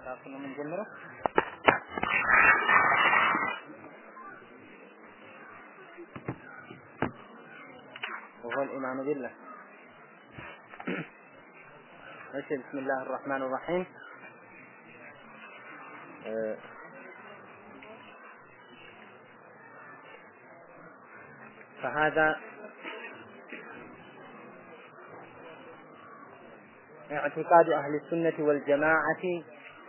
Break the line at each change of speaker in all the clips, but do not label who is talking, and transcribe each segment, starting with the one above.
ራሱ ነው የምንጀምረው። وهو الإيمان بالله ماشي بسم الله الرحمن الرحيم آه، فهذا اعتقاد أهل السنة والجماعة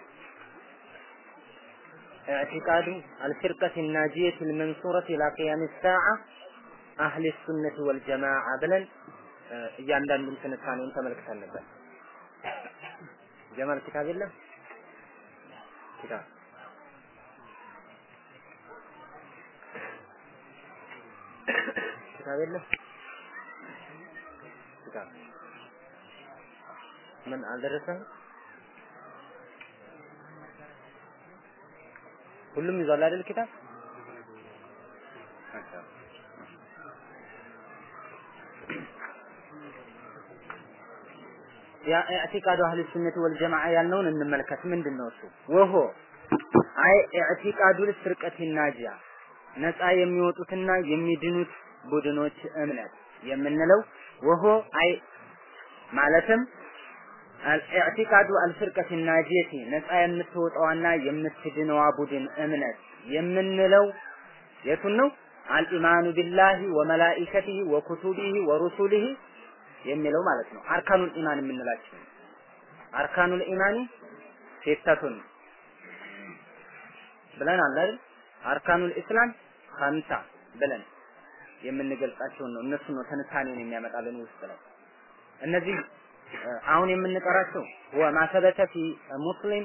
اعتقاد الفرقة الناجية المنصورة إلى قيام الساعة أهل السنة والجماعة بلن እያንዳንዱን ትንታኔውን ተመልክተን ነበር። ጀማል ኪታብ የለም ኪታብ ኪታብ የለም ኪታብ ምን አልደረሰም? ሁሉም ይዟል አይደል ኪታብ? ኢዕቲቃዱ አህል ሱነት ወልጀማዓ ያልነውን እንመልከት። ምንድን ነው እሱ? ወሆ አይ ኢዕቲቃዱ ልፍርቀት ናጂያ ነፃ የሚወጡትና የሚድኑት ቡድኖች እምነት የምንለው ወሆ አይ ማለትም ኢዕቲቃዱ አልፍርቀት ናጂየቲ ነፃ የምትወጣዋና የምትድነዋ ቡድን እምነት የምንለው የቱን ነው? አልኢማኑ ቢላሂ ወመላኢከቲሂ ወኩቱቢሂ ወሩሱሊሂ የሚለው ማለት ነው። አርካኑል ኢማን የምንላቸው አርካኑል ኢማኒ ሴተቱን ብለን አለ አይደል? አርካኑል ኢስላም ኸምሳ ብለን የምንገልጻቸውን ነው። እነሱ ነው ትንታኔውን የሚያመጣልን ውስጥ ላይ እነዚህ አሁን የምንቀራቸው هو ما ثبت في مسلم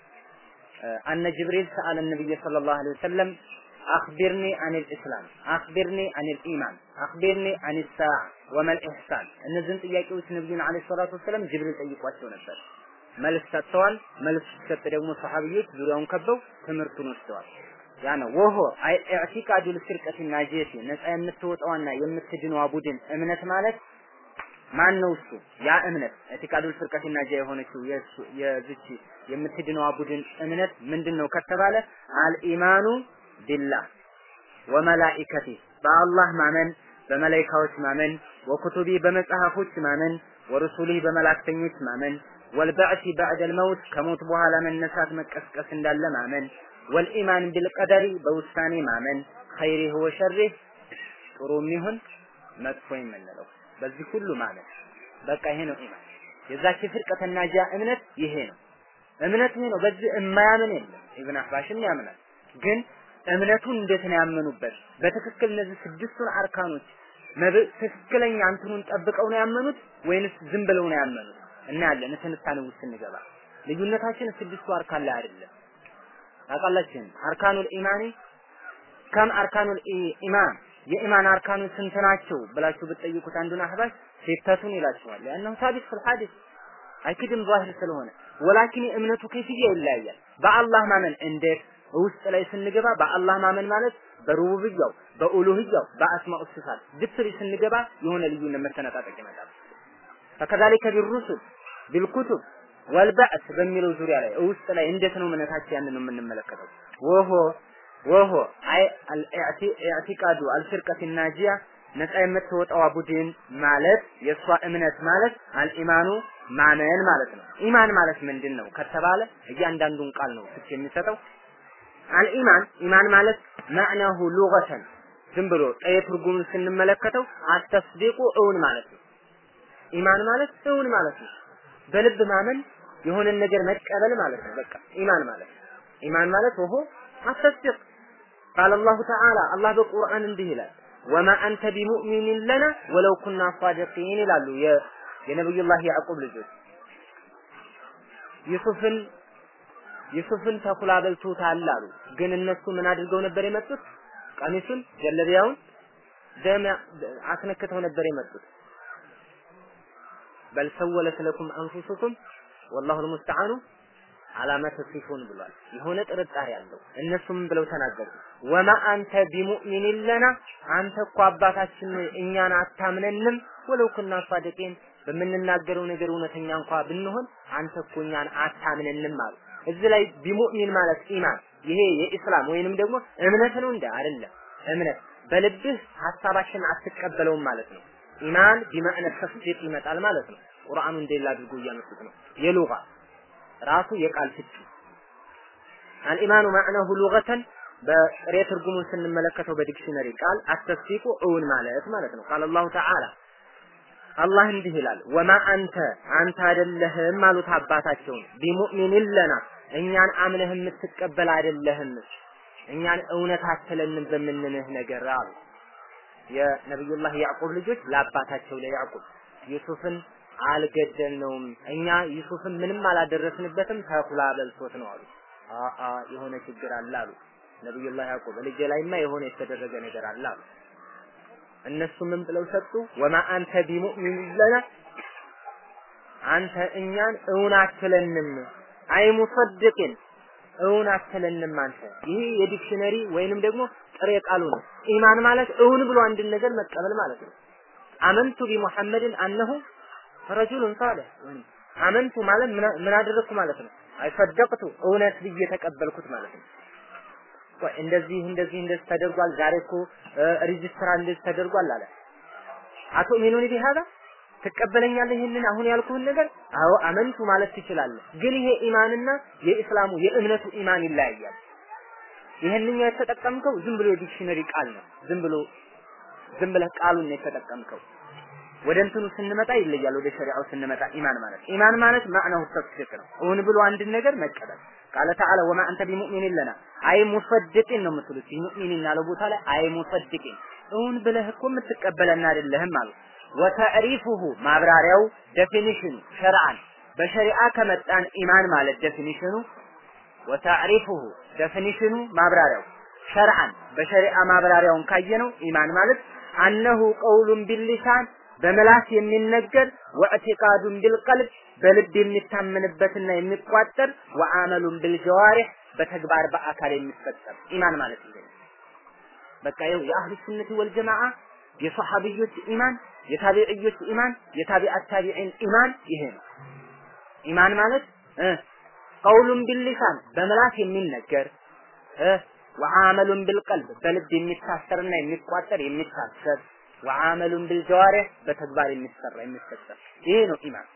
أن جبريل سأل النبي صلى الله عليه وسلم أخبرني عن الإسلام أخبرني عن الإيمان أخبرني عن الساعة وما الإحسان እነዚህን ጥያቄዎች ነብዩን አለይሂ ሰላቱ ወሰለም ጅብሪል ጠይቋቸው ነበር። መልስ ሰጥተዋል። መልስ ሲሰጥ ደግሞ ሰሃቢዎች ዙሪያውን ከበው ትምህርቱን ወስደዋል። ያ ነው ወሆ አይ ኢዕቲቃዱ ልፍርቀት ናጂየቲ ነፃ የምትወጣዋና የምትድነዋ ቡድን እምነት ማለት ማን ነው እሱ? ያ እምነት ኢዕቲቃዱል ፍርቀት ናጂያ የሆነችው የዚች የምትድነዋ ቡድን እምነት ምንድን ነው ከተባለ አልኢማኑ ቢላህ ወመላኢከቲ በአላህ ማመን በመላይካዎች ማመን ወኩቱቢ በመጽሐፎች ማመን ወሩሱሊህ በመላእክተኞች ማመን ወልበዕሲ ባዕደል መውት ከሞት በኋላ መነሳት መቀስቀስ እንዳለ ማመን ወልኢማን ቢልቀደሪ በውሳኔ ማመን ኸይሪህ ወሸሪህ ጥሩ የሚሆን መጥፎ የምንለው በዚህ ሁሉ ማመን በቃ ይሄ ነው ኢማን የዛች ፍርቀተ ናጂያ እምነት ይሄ ነው እምነት ይሄ ነው በዚህ የማያምን የለም ኢብን አህባሽም ያምናል ግን እምነቱን እንዴት ነው ያመኑበት? በትክክል እነዚህ ስድስቱን አርካኖች ትክክለኛ እንትኑን ጠብቀው ነው ያመኑት ወይንስ ዝም ብለው ነው ያመኑት? እናያለን ትንታኔ ውስጥ ስንገባ። ልዩነታችን ስድስቱ አርካን ላይ አይደለም። ታውቃላችሁ አርካኑል ኢማኒ ከም አርካኑል ኢማን የኢማን አርካኑ ስንት ናቸው ብላችሁ ብትጠይቁት አንዱን አህባሽ ሲተቱን ይላችኋል። ያነው ሳቢት ፊል ሐዲስ አይክድም ዛሂር ስለሆነ ወላኪን እምነቱ ከይፍያ ይለያያል። በአላህ ማመን እንዴት ውስጥ ላይ ስንገባ በአላህ ማመን ማለት በሩቡብያው በኡሉህያው በአስማኡ ሲፋት ድፍሪ ስንገባ የሆነ ልዩነት መተነጣጠቅ ይመጣል። ፈከዛሊከ ቢሩሱል ቢልኩቱብ ወልበዕስ በሚለው ዙሪያ ላይ ውስጥ ላይ እንዴት ነው እምነታችን ያንን ነው የምንመለከተው። ወሆ ወሆ አይ ኢዕቲቃዱ አልፍርቀት ናጂያ ነፃ የምትወጣዋ ቡድን ማለት የእሷ እምነት ማለት አልኢማኑ ማመን ማለት ነው። ኢማን ማለት ምንድን ነው ከተባለ እያንዳንዱን ቃል ነው ፍች የሚሰጠው አልኢማን ኢማን ማለት ማዕናሁ ሉገተን ዝም ብሎ ጠየ ትርጉሙን ስንመለከተው አተስዲቁ እውን ማለት ነው። ኢማን ማለት እውን ማለት ነው። በልብ ማመን የሆነን ነገር መቀበል ማለት ነው። በቃ ኢማን ማለት ኢማን ማለት ወሆ አተስዲቅ ቃል አላሁ ተዓላ አላህ በቁርአን እንዲህ ይላል ወማ አንተ ቢሙእሚኒን ለና ወለው ኩና ሳዲቂን ይላሉ የነብዩላህ ያዕቁብ ልጆች ዩሱፍን ዩሱፍን ተኩላ በልቶታል አሉ። ግን እነሱ ምን አድርገው ነበር የመጡት? ቀሚሱን ጀለቢያውን ደም አስነክተው ነበር የመጡት። በል ሰወለት ለኩም አንፉሱኩም ወላሁ ልሙስተዓኑ አላማ ተሲፉን ብሏል። የሆነ ጥርጣሬ አለው። እነሱም ብለው ተናገሩ። ወማ አንተ ቢሙእሚኒን ለና አንተ እኮ አባታችን እኛን አታምነንም ወለው ኩና ሳዲቂን በምንናገረው ነገር እውነተኛ እንኳ ብንሆን አንተ እኮ እኛን አታምነንም አሉ። እዚህ ላይ ቢሙእሚን ማለት ኢማን ይሄ የኢስላም ወይንም ደግሞ እምነት ነው እንደ አይደለም እምነት በልብህ ሀሳባችን አትቀበለውም ማለት ነው። ኢማን ቢመዕነ ተስዲቅ ይመጣል ማለት ነው። ቁርአኑ እንደሌላ አድርጎ እያመጡት ነው። የሉጋ ራሱ የቃል ፍቺ አልኢማኑ ማዕነሁ ሉገተን በጥሬ ትርጉሙን ስንመለከተው በዲክሽነሪ ቃል አተስዲቁ እውን ማለት ማለት ነው። ቃል አላሁ ተዓላ አላህ እንዲህ ይላል፣ ወማ አንተ አንተ አይደለህም አሉት አባታቸውን ቢሙእሚኒን ለና እኛን አምነህ የምትቀበል አይደለህም እኛን እውነት አትለንም በምንልህ ነገር አሉ። የነብዩላህ ያዕቁብ ልጆች ለአባታቸው ለያዕቁብ ዩሱፍን አልገደልነውም እኛ ዩሱፍን ምንም አላደረስንበትም ተኩላ በልቶት ነው አሉ። አአ የሆነ ችግር አለ አሉ። ነብዩላህ ያዕቁብ ልጄ ላይማ የሆነ የተደረገ ነገር አለ አሉ። እነሱ ምን ብለው ሰጡ? ወማ አንተ ቢሙእሚን ለና አንተ እኛን እውን አትለንም አይ ሙሰድቅን እውን አትለንም አንተ። ይህ የዲክሽነሪ ወይንም ደግሞ ጥሬ ቃሉ ነው። ኢማን ማለት እውን ብሎ አንድን ነገር መቀበል ማለት ነው። አመንቱ ቢሙሐመድን አነሁ ረጁሉን ሳሊህ አመንቱ ማለት ምን አደረግኩ ማለት ነው። አይ ሰደቅቱ እውነት ብዬ ተቀበልኩት ማለት ነው። ቆይ እንደዚህ እንደዚህ እንደዚህ ተደርጓል፣ ዛሬ እኮ ሬጅስትራ እንደዚህ ተደርጓል አለ። አቶ ሚኑኒ ቢሃዛ ትቀበለኛለህ ይህንን አሁን ያልኩህን ነገር? አዎ አመንቱ ማለት ትችላለህ። ግን ይሄ ኢማንና የኢስላሙ የእምነቱ ኢማን ይለያያል። ይሄንኛው የተጠቀምከው ዝም ብሎ የዲክሽነሪ ቃል ነው። ዝም ብሎ ዝም ብለህ ቃሉን ነው የተጠቀምከው። ወደ እንትኑ ስንመጣ ይለያል። ወደ ሸሪዓው ስንመጣ ኢማን ማለት ኢማን ማለት ማዕናው ተስዲቅ ነው። እውን ብሎ አንድን ነገር መቀበል ቃለ ተዓላ ወማ አንተ ቢሙእሚኒን ለና አይ ሙሰድቂን ነው የምትሉት። ቢሙእሚኒን ያለው ቦታ ላይ አይ ሙሰድቂን እውን ብለህ እኮ የምትቀበለን አይደለህም አሉ። ወተዕሪፉሁ ማብራሪያው ዴፊኒሽኑ ሸርዓን በሸሪዓ ከመጣን ኢማን ማለት ዴፊኒሽኑ ወተዕሪፉሁ ዴፊኒሽኑ ማብራሪያው ሸርዓን በሸሪዓ ማብራሪያውን ካየነው ኢማን ማለት አነሁ ቀውሉን ቢሊሳን በመላስ የሚነገር ወዕቲቃዱን ቢልቀልብ በልብ የሚታመንበትና የሚቋጠር ወአመሉን ቢልጀዋሪህ በተግባር በአካል የሚፈጸም ኢማን ማለት ይሄ ነው። በቃ ይኸው የአህሉ ሱነት ወልጀማዓ የሰሐቢዮች ኢማን የታቢዕዮች ኢማን የታቢዓት ታቢዒን ኢማን ይሄ ነው። ኢማን ማለት እ ቀውሉን ቢልሊሳን በመላስ የሚነገር እ ወአመሉን ቢልቀልብ በልብ የሚታሰርና የሚቋጠር የሚታሰብ ወአመሉን ቢልጀዋሪህ በተግባር የሚሰራ የሚፈጸም ይሄ ነው ኢማን።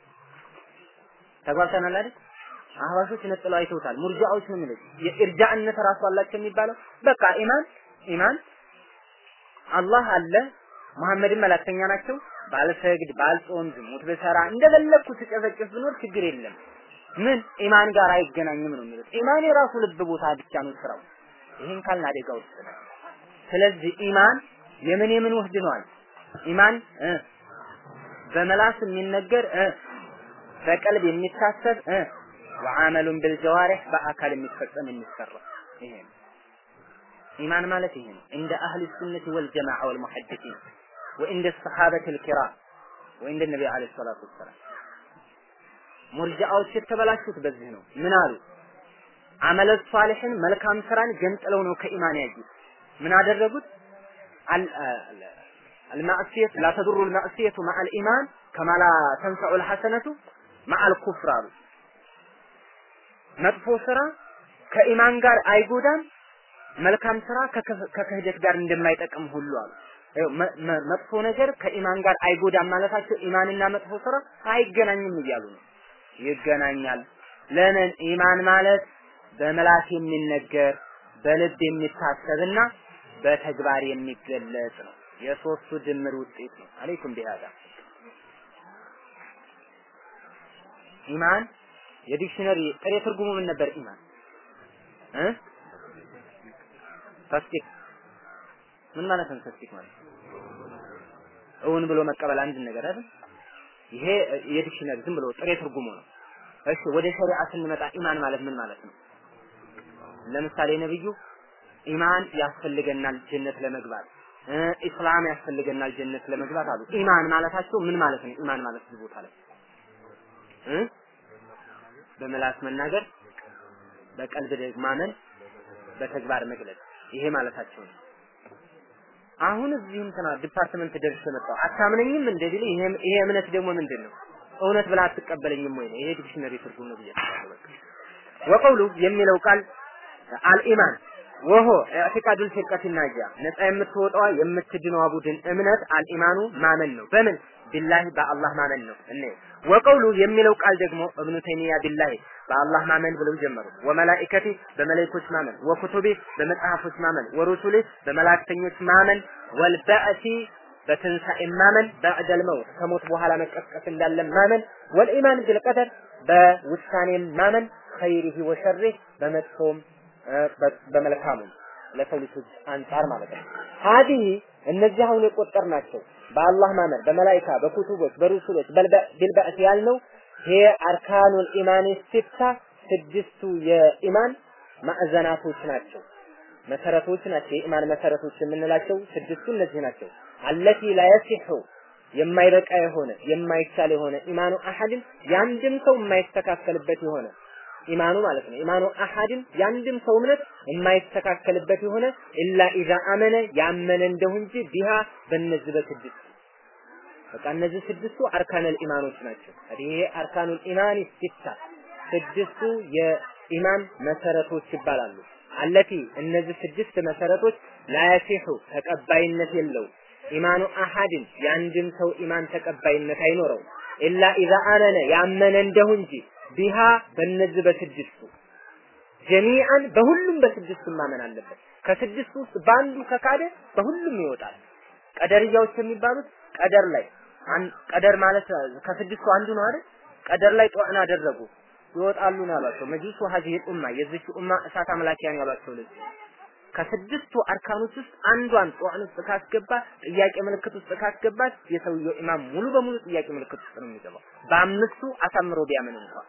ተግባብተናል አይደል? አህባሾች ነጥለው አይተውታል። ሙርጃዎች ነው የሚሉት የኢርጃእነት ራሱ አላቸው የሚባለው በቃ ኢማን ኢማን አላህ አለ መሐመድን መላክተኛ ናቸው። ባልሰግድ፣ ባልጾም፣ ዝሙት ብሰራ እንደፈለግኩ ስጨፈጭፍ ብኖር ችግር የለም። ምን ኢማን ጋር አይገናኝም ነው የሚሉት። ኢማን የራሱ ልብ ቦታ ብቻ ነው ስራው። ይሄን ካልን አደጋ ውስጥ ነው። ስለዚህ ኢማን የምን የምን ውህድ ነዋል? ኢማን እ በመላስ የሚነገር እ በቀልብ የሚታሰብ እ ወአመሉን ቢልጀዋሪህ በአካል የሚፈጸም የሚሰራ ይሄ ነው። ኢማን ማለት ይሄ ነው። እንደ አህል ሱነት ወልጀማዓ ወልሙሐዲሲን ወእንደ ሰሓበት ልኪራም ወእንደ ነቢ ዓለይሂ ሰላቱ ወሰላም ሙርጃዎች የተበላሹት በዚህ ነው። ምን አሉ? አመለ ሷሊሕን መልካም ስራን ገንጥለው ነው ከኢማን ያዩት። ምን አደረጉት? المعصية لا تضر المعصية مع الإيمان كما لا تنفع الحسنة مع الكفر አሉ። መጥፎ ስራ ከኢማን ጋር አይጎዳም፣ መልካም ስራ ከክህደት ጋር እንደማይጠቅም ሁሉ አሉ። መጥፎ ነገር ከኢማን ጋር አይጎዳም ማለታቸው ኢማንና መጥፎ ስራ አይገናኝም እያሉ ነው። ይገናኛል። ለምን? ኢማን ማለት በመላስ የሚነገር በልብ የሚታሰብና በተግባር የሚገለጽ ነው። የሶስቱ ድምር ውጤት ነው። አለይኩም ቢሃዳ ኢማን የዲክሽነሪ ጥሬ ትርጉሙ ምን ነበር? ኢማን እ ተስዲቅ ምን ማለት ነው? ተስዲቅ ማለት እውን ብሎ መቀበል አንድ ነገር አይደል? ይሄ የዲክሽነሪ ዝም ብሎ ጥሬ ትርጉሙ ነው። እሺ ወደ ሸሪዓ ስንመጣ ኢማን ማለት ምን ማለት ነው? ለምሳሌ ነብዩ ኢማን ያስፈልገናል ጀነት ለመግባት ኢስላም ያስፈልገናል ጀነት ለመግባት አሉ። ኢማን ማለታቸው ምን ማለት ነው? ኢማን ማለት እዚህ ቦታ ላይ እ በመላስ መናገር፣ በቀልብ ደግሞ ማመን፣ በተግባር መግለጽ ይሄ ማለታቸው ነው። አሁን እዚህ እንትና ዲፓርትመንት ደርሼ መጣሁ አታምነኝም እንደ ቢል ይሄ ይሄ እምነት ደግሞ ምንድን ነው? እውነት ብላ አትቀበለኝም ወይ ነው? ይሄ ዲክሽነሪ ትርጉም ነው ብዬ አስባለሁ። በቃ ወቀውሉ የሚለው ቃል አልኢማን ወሆ ኢዕቲቃዱል ፊርቀቲ ናጂያ ነፃ የምትወጣዋ የምትድነዋ ቡድን እምነት አልኢማኑ ማመን ነው። በምን ቢላሂ በአላህ ማመን ነው። እኔ ወቀውሉ የሚለው ቃል ደግሞ እብኑ ተይሚያ ቢላሂ በአላህ ማመን ብለው ጀመሩ። ወመላኢከቲ በመላእክቶች ማመን፣ ወኩቱቢ በመጽሐፎች ማመን፣ ወሩሱሊ በመላእክተኞች ማመን፣ ወልበዕሲ በትንሣኤ ማመን፣ በዕደል መውት ከሞት በኋላ መቀስቀስ እንዳለ ማመን፣ ወልኢማን ቢልቀደር በውሳኔም ማመን፣ ኸይሪሂ ወሸሪህ በመጥፎም በመልካሙም ለሰው ልጆች አንጻር ማለት ነው። ሀዲህ እነዚህ አሁን የቆጠርናቸው በአላህ ማመን፣ በመላኢካ፣ በኩቱቦች፣ በሩሱሎች ቢልበዕስ ያልነው ይሄ አርካኑል ኢማን ሲታ ስድስቱ የኢማን ማዕዘናቶች ናቸው፣ መሰረቶች ናቸው። የኢማን መሰረቶች የምንላቸው ስድስቱ እነዚህ ናቸው። አለቲ ላየሲሑ የማይበቃ የሆነ የማይቻል የሆነ ኢማኑ አሐድን የአንድም ሰው የማይስተካከልበት የሆነ ኢማኑ ማለት ነው። ኢማኑ አሐድን የአንድም ሰው እምነት የማይስተካከልበት የሆነ ኢላ ኢዛ አመነ ያመነ እንደሁ እንጂ ቢሃ በእነዚህ በስድስቱ በቃ እነዚህ ስድስቱ አርካነል ኢማኖች ናቸው። ይሄ አርካኑል ኢማን ሲታ ስድስቱ የኢማን መሰረቶች ይባላሉ። አለቲ እነዚህ ስድስት መሰረቶች ላያሲሑ ተቀባይነት የለው ኢማኑ አሐድን የአንድም ሰው ኢማን ተቀባይነት አይኖረው ኢላ ኢዛ አመነ ያመነ እንደሁ እንጂ ቢሃ በእነዚህ በስድስቱ ጀሚዓን በሁሉም በስድስቱ ማመን አለበት። ከስድስቱ ውስጥ በአንዱ ከካደ በሁሉም ይወጣል። ቀደርያዎች የሚባሉት ቀደር ላይ ቀደር ማለት ከስድስቱ አንዱ ነው አይደል? ቀደር ላይ ጧዕን አደረጉ ይወጣሉ ነው ያሏቸው። መጅሊሱ ሀዚህ ኡማ የዚች ኡማ እሳት አምላኪያን ያሏቸው ለዚህ ከስድስቱ አርካኖች ውስጥ አንዷን ጧዕን ውስጥ ካስገባ ጥያቄ ምልክት ውስጥ ካስገባት የሰውየው ኢማም ሙሉ በሙሉ ጥያቄ ምልክት ውስጥ ነው የሚገባው። በአምስቱ አሳምሮ ቢያምን እንኳን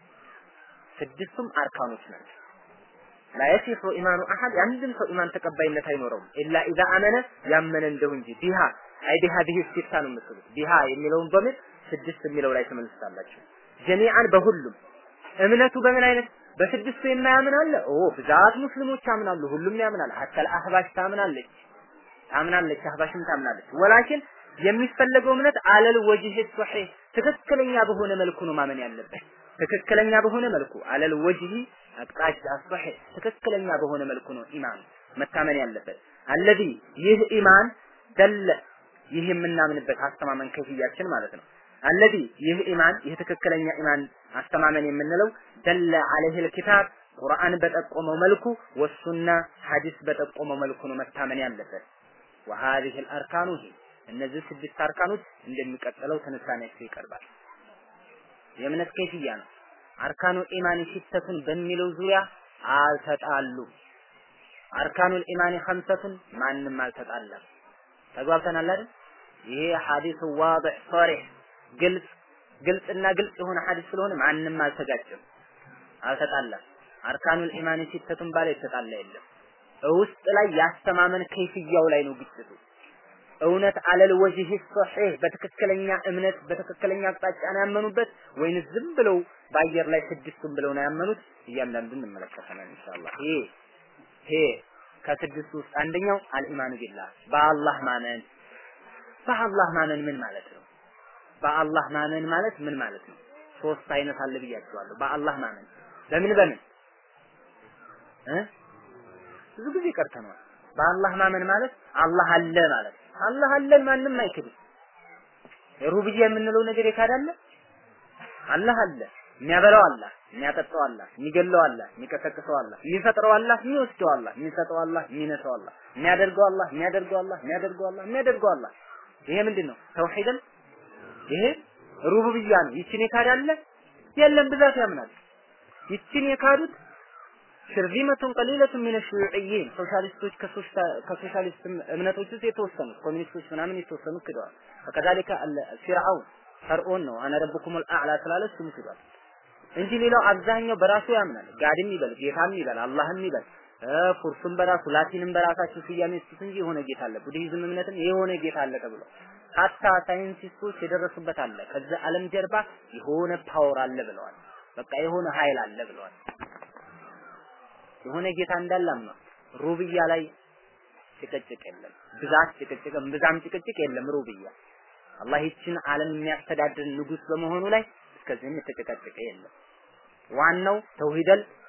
ስድስቱም አርካኖች ናቸው። ላየሲሑ ኢማኑ አሐድ የአንድም ሰው ኢማን ተቀባይነት አይኖረውም ኢላ ኢዛ አመነ ያመነ እንደሁ እንጂ ቢሃ አይ ቢሃ ቢህ ሲታ ነው የምትሉት ቢሃ የሚለውን በምን ስድስት የሚለው ላይ ተመልሳላችሁ። ጀሚዓን በሁሉም እምነቱ በምን አይነት በስድስቱ የማያምን አለ? ኦ ብዛት ሙስሊሞች ያምናሉ። ሁሉም ያምናል። ሀተል አህባሽ ታምናለች ታምናለች፣ አህባሽም ታምናለች። ወላኪን የሚፈለገው እምነት አለል ወጅህ ሶሒህ ትክክለኛ በሆነ መልኩ ነው ማመን ያለበት። ትክክለኛ በሆነ መልኩ አለል ወጅህ አቅጣጫ ሶሒህ ትክክለኛ በሆነ መልኩ ነው ኢማን መታመን ያለበት። አለዚ ይህ ኢማን ደለ ይህ የምናምንበት አስተማመን ከፍያችን ማለት ነው። አለዚ ይህ ኢማን ይህ ትክክለኛ ኢማን አስተማመን የምንለው ደለ አለይሂል ኪታብ ቁርአን በጠቆመው መልኩ ወሱና ሐዲስ በጠቆመው መልኩ ነው መታመን ያለበት። وهذه الاركان هي እነዚህ ስድስት አርካኖች እንደሚቀጥለው ትንታኔያቸው ይቀርባል። የእምነት ከይፍያ ነው። አርካኑ ኢማን ሲተቱን በሚለው ዙሪያ አልተጣሉም። አርካኑል ኢማን ኸምሰቱን ማንም አልተጣላም። ተግባብተናል አይደል? ይሄ ሐዲሱ ዋضح ሶሪህ ግልጽ ግልጽና ግልጽ የሆነ ሐዲስ ስለሆነ ማንም አልተጋጨም፣ አልተጣላም። አርካኑል ኢማን ሲተቱን ባለ የተጣላ የለም። ውስጥ ላይ ያስተማመን ከይፍያው ላይ ነው ግጭቱ። እውነት አለል ወጅህ ሶሒህ በትክክለኛ እምነት በትክክለኛ አቅጣጫ ነው ያመኑበት ወይንስ ዝም ብለው በአየር ላይ ስድስቱን ብለው ነው ያመኑት? እያንዳንዱን እንመለከታለን ኢንሻአላህ። ይሄ ይሄ ከስድስቱ ውስጥ አንደኛው አልኢማኑ ቢላህ በአላህ ማመን። በአላህ ማመን ምን ማለት ነው? በአላህ ማመን ማለት ምን ማለት ነው? ሶስት አይነት አለ ብያቸዋለሁ። በአላህ ማመን በምን በምን እ ብዙ ጊዜ ቀርተነዋል። በአላህ ማመን ማለት አላህ አለ ማለት አላህ አለን ማንም አይክድም። ሩብያ የምንለው ነገር የካዳለ አላህ አለ። የሚያበላው አላህ፣ የሚያጠጣው አላህ፣ የሚገለው አላህ፣ የሚቀሰቅሰው አላህ፣ የሚፈጥረው አላህ፣ የሚወስደው አላህ፣ የሚሰጠው አላህ፣ የሚነሳው አላህ፣ የሚያደርገው አላህ፣ የሚያደርገው አላህ፣ የሚያደርገው አላህ፣ የሚያደርገው አላህ። ይሄ ምንድን ነው? ተውሂድን ይሄ ሩቡብያ ነው። ይችን የካዳለ የለም ብዛት ያምናል። ይችን የካዱት ሽርዚመቱን ቀሊለቱን ሚነ ሹዩዕይን ሶሻሊስቶች ከሶሻሊስት እምነቶች ውስጥ የተወሰኑት ኮሚኒስቶች ምናምን የተወሰኑ ክደዋል። ከከዛሊከ ፊርዓውን ፈርዖን ነው አነ ረብኩሙል አዕላ ስላለ እሱም ክዷል እንጂ ሌላው አብዛኛው በራሱ ያምናል። ጋድም ይበል ጌታም ይበል አላህም ይበል ፉርሱም በራሱ ላቲንም በራሳቸው ስያሜ ይስጡት እንጂ የሆነ ጌታ አለ። ቡድሂዝም እምነትም የሆነ ጌታ አለ ተብሎ ሀታ ሳይንቲስቶች የደረሱበት አለ። ከዛ ዓለም ጀርባ የሆነ ፓወር አለ ብለዋል። በቃ የሆነ ኃይል አለ ብለዋል። የሆነ ጌታ እንዳለም ነው። ሩብያ ላይ ጭቅጭቅ የለም። ብዛት ጭቅጭቅ ብዛም ጭቅጭቅ የለም። ሩብያ አላህ ይችን ዓለም የሚያስተዳድር ንጉስ በመሆኑ ላይ እስከዚህም የተጨቀጨቀ የለም። ዋናው ተውሂደል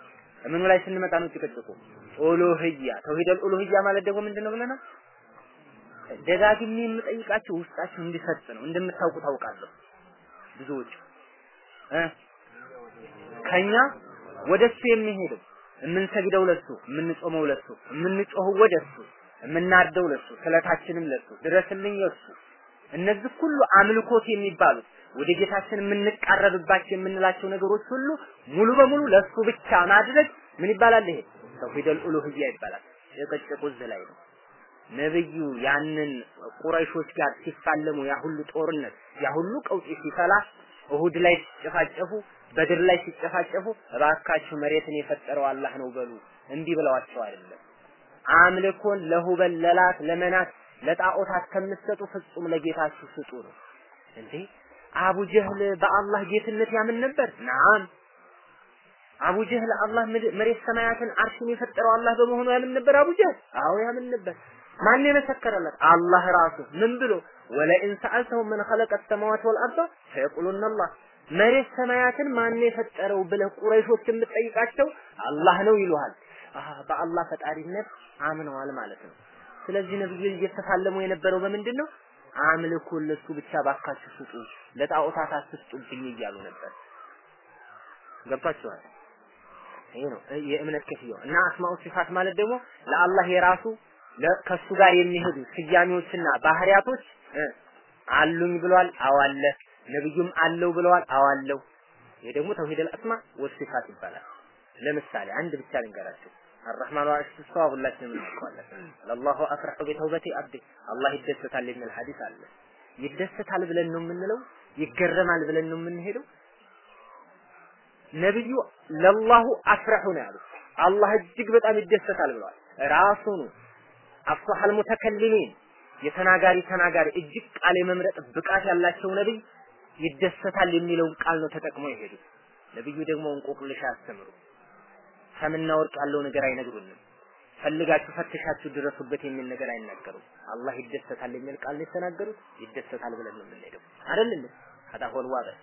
ምኑ ላይ ስንመጣ ነው ጭቅጭቁ? ኡሉህያ ተውሂደል ኡሉህያ ማለት ደግሞ ምንድን ነው ብለናል? ደጋግሜ የምጠይቃችሁ ውስጣችሁ እንዲሰጥ ነው። እንደምታውቁ ታውቃለሁ። ብዙዎቹ እ ከኛ ወደሱ የሚሄደው የምንሰግደው ለሱ፣ የምንጾመው ለሱ፣ የምንጮኸው ወደሱ፣ የምናርደው ለሱ፣ ስለታችንም ለሱ፣ ድረስልኝ ለሱ። እነዚህ ሁሉ አምልኮት የሚባሉት ወደ ጌታችን የምንቃረብባቸው የምንላቸው ነገሮች ሁሉ ሙሉ በሙሉ ለሱ ብቻ ማድረግ ምን ይባላል? ይሄ ተውሂደል ኡሉህያ ይባላል። የቀጨቁ እዚህ ላይ ነው። ነብዩ ያንን ቁረይሾች ጋር ሲፋለሙ ያ ሁሉ ጦርነት ያ ሁሉ ቀውጢ ሲፈላ እሁድ ላይ ሲጨፋጨፉ በድር ላይ ሲጨፋጨፉ እባካችሁ መሬትን የፈጠረው አላህ ነው በሉ እንዲህ ብለዋቸው አይደለም። አምልኮን ለሁበል ለላት ለመናት ለጣዖታት ከምትሰጡ ፍጹም ለጌታችሁ ስጡ ነው እንዴ። አቡ ጀህል በአላህ ጌትነት ያምን ነበር? ናም አቡ ጀህል አላህ መሬት ሰማያትን አርሽን የፈጠረው አላህ በመሆኑ ያምን ነበር አቡ ጀህል? አዎ ያምን ነበር። ማን የመሰከረለት? አላህ ራሱ ምን ብሎ ወለኢን ሰአልተሁም ምን ኸለቀ ሰማዋት ወልአርض ሰየቁሉነ አላህ መሬት ሰማያትን ማን የፈጠረው ብለህ ቁረይሾችን ብትጠይቃቸው አላህ ነው ይሉሃል። አሃ በአላህ ፈጣሪነት አምነዋል ማለት ነው። ስለዚህ ነብዩ እየተፋለሙ የነበረው በምንድን ነው? አምልኮን ለሱ ብቻ ባካችሁ ስጡ፣ ለጣዖታት አትስጡብኝ እያሉ ነበር። ገብቷችኋል? ይሄ ነው የእምነት ክፍያው እና አስማኡ ሲፋት ማለት ደግሞ ለአላህ የራሱ ከሱ ጋር የሚሄዱ ስያሜዎችና ባህሪያቶች አሉኝ ብሏል። አዋለ ነብዩም አለው ብለዋል። አዋለው ይሄ ደግሞ ተውሂደል አስማ ወሲፋት ይባላል። ለምሳሌ አንድ ብቻ ልንገራችሁ። አርህማኑ አርሽ ተስተዋ ሁላችንም እናውቀዋለን። ለላሁ አፍረሑ ቢተውበቲ አብዲ አላህ ይደሰታል የሚል ሐዲስ አለ። ይደሰታል ብለን ነው የምንለው? ይገረማል ብለን ነው የምንሄደው? ነብዩ ለላሁ አፍረሑ ነው ያሉት። አላህ እጅግ በጣም ይደሰታል ብለዋል። ራሱኑ አፍሷሐል ሙተከሊሚን የተናጋሪ ተናጋሪ እጅግ ቃል የመምረጥ ብቃት ያላቸው ነብይ ይደሰታል የሚለውን ቃል ነው ተጠቅሞ የሄዱት። ነብዩ ደግሞ እንቆቅልሽ አያስተምሩ። ሰምና ወርቅ ያለው ነገር አይነግሩንም። ፈልጋችሁ ፈትሻችሁ ድረሱበት የሚል ነገር አይናገሩም። አላህ ይደሰታል የሚል ቃል ነው የተናገሩት። ይደሰታል ብለን ነው የምንሄደው አይደል እንዴ? هذا هو الواضح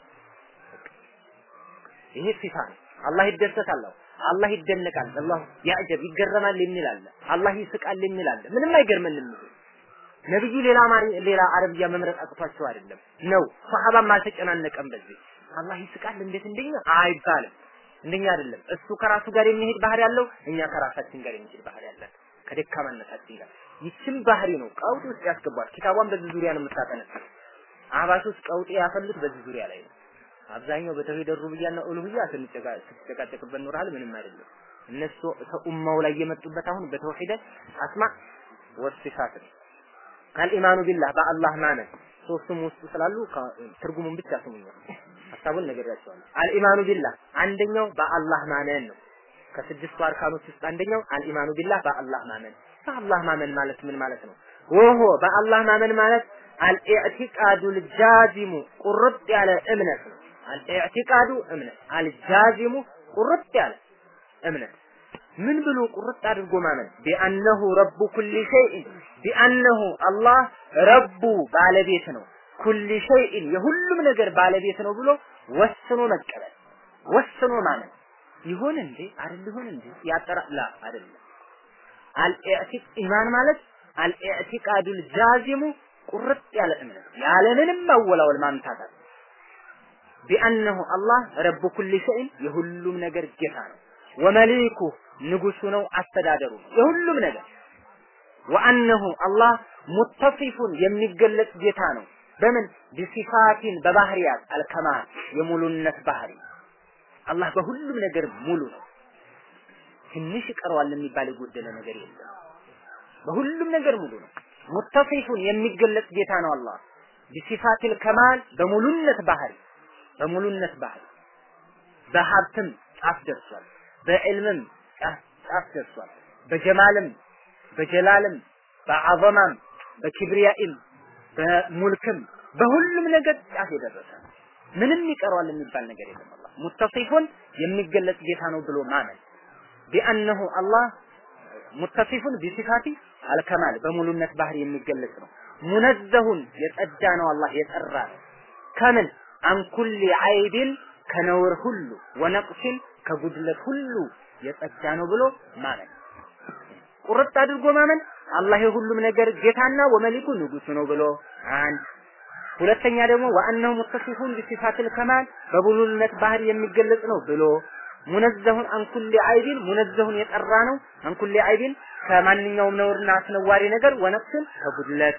ይሄ ሲፋ ነው። አላህ ይደሰታል። አላህ ይደነቃል። አላህ ያዕጀብ ይገረማል የሚል አለ። አላህ ይስቃል የሚል አለ። ምንም አይገርመንም። ነብዩ ሌላ አማሪ ሌላ አረብያ መምረጥ አቅቷቸው አይደለም ነው። ሰሃባም አልተጨናነቀም በዚህ አላህ ይስቃል እንዴት እንደኛ አይባልም። እንደኛ አይደለም። እሱ ከራሱ ጋር የሚሄድ ባህሪ ያለው፣ እኛ ከራሳችን ጋር የሚሄድ ባህሪ ያለን ከደካማነታችን ጋር ይችን ባህሪ ነው ቀውጥ ውስጥ ያስገባል። ኪታቧን በዚህ ዙሪያ ነው የምታጠነጥነው። አህባሽ ውስጥ ቀውጥ ያፈሉት በዚህ ዙሪያ ላይ ነው። አብዛኛው በተውሂድ ሩብያና ኡሉህያ ስንጨቃጨቅበት ኖርሃል። ምንም አይደለም። እነሱ ከኡማው ላይ የመጡበት አሁን በተውሂድ አስማ ወሲፋት ነው። አልኢማኑ ቢላህ በአላህ ማመን ሶስቱም ውስጥ ስላሉ ትርጉሙን ብቻ ስሙኝ። ሀሳቡን ነግሬያቸዋለሁ። አልኢማኑ ቢላህ አንደኛው በአላህ ማመን ነው። ከስድስቱ አርካኖች ውስጥ አንደኛው አልኢማኑ ቢላህ በአላህ ማመን። በአላህ ማመን ማለት ምን ማለት ነው? ወሆ በአላህ ማመን ማለት አልኢዕቲቃዱል ጃዚሙ ቁርጥ ያለ እምነት ነው። አልኢዕቲቃዱ እምነት፣ አልጃዚሙ ቁርጥ ያለ እምነት ምን ብሎ ቁርጥ አድርጎ ማመን ቢአነሁ ረቡ ኩሊ ሸይእን ቢአነሁ አላህ ረቡ ባለቤት ነው ኩሊ ሸይእን የሁሉም ነገር ባለቤት ነው ብሎ ወስኖ መቀበል ወስኖ ማመን ይሆን እንዴ አይደል ይሆን እንዴ ያጠራ ላ አይደለም አልኢዕቲቅ ኢማን ማለት አልኢዕቲቃዱል ጃዚሙ ቁርጥ ያለ እምነት ያለምንም ማወላወል ማምታታት ቢአነሁ አላህ ረቡ ኩሊ ሸይን የሁሉም ነገር ጌታ ነው ወመሊኩ ንጉሱ ነው አስተዳደሩ የሁሉም ነገር ወአነሁ አላህ ሙተሲፉን የሚገለጽ ጌታ ነው በምን ቢሲፋቲን በባህሪያት አልከማል የሙሉነት ባህሪ አላህ በሁሉም ነገር ሙሉ ነው ትንሽ ይቀረዋል የሚባል የጎደለ ነገር የለም በሁሉም ነገር ሙሉ ነው ሙተሲፉን የሚገለጽ ጌታ ነው አላህ ቢሲፋቲል ከማል በሙሉነት ባህሪ በሙሉነት ባህሪ በሀብትም ጫፍ ደርሷል በዕልምም ጫፍ ደርሷል በጀማልም በጀላልም በአዘማም በኪብሪያኢም በሙልክም በሁሉም ነገር ጫፍ የደረሰ ምንም ይቀረዋል የሚባል ነገር የለም አላህ ሙተሲፉን የሚገለጽ ጌታ ነው ብሎ ማመን ቢአነሁ አላህ ሙተሲፉን ቢሲፋቲ አልከማል በሙሉነት ባህሪ የሚገለጽ ነው ሙነዘሁን የጸዳ ነው አላህ የጠራ ነው ከምን አንኩል አይቢን ከነውር ሁሉ ወነቅሲን ከጉድለት ሁሉ የጸዳ ነው ብሎ ማመን ቁርጥ አድርጎ ማመን አላህ የሁሉም ነገር ጌታና ወመሊኩ ንጉሱ ነው ብሎ አንድ ሁለተኛ ደግሞ ወአነሁ ሙተሲፉን ቢሲፋቲል ከማል በቡሉልነት ባህሪ የሚገለጽ ነው ብሎ ሙነዘሁን አንኩሊ አይቢን ሙነዘሁን የጠራ ነው አንኩሊ አይቢን ከማንኛውም ነውርና አስነዋሪ ነገር ወነፍስን ከጉድለት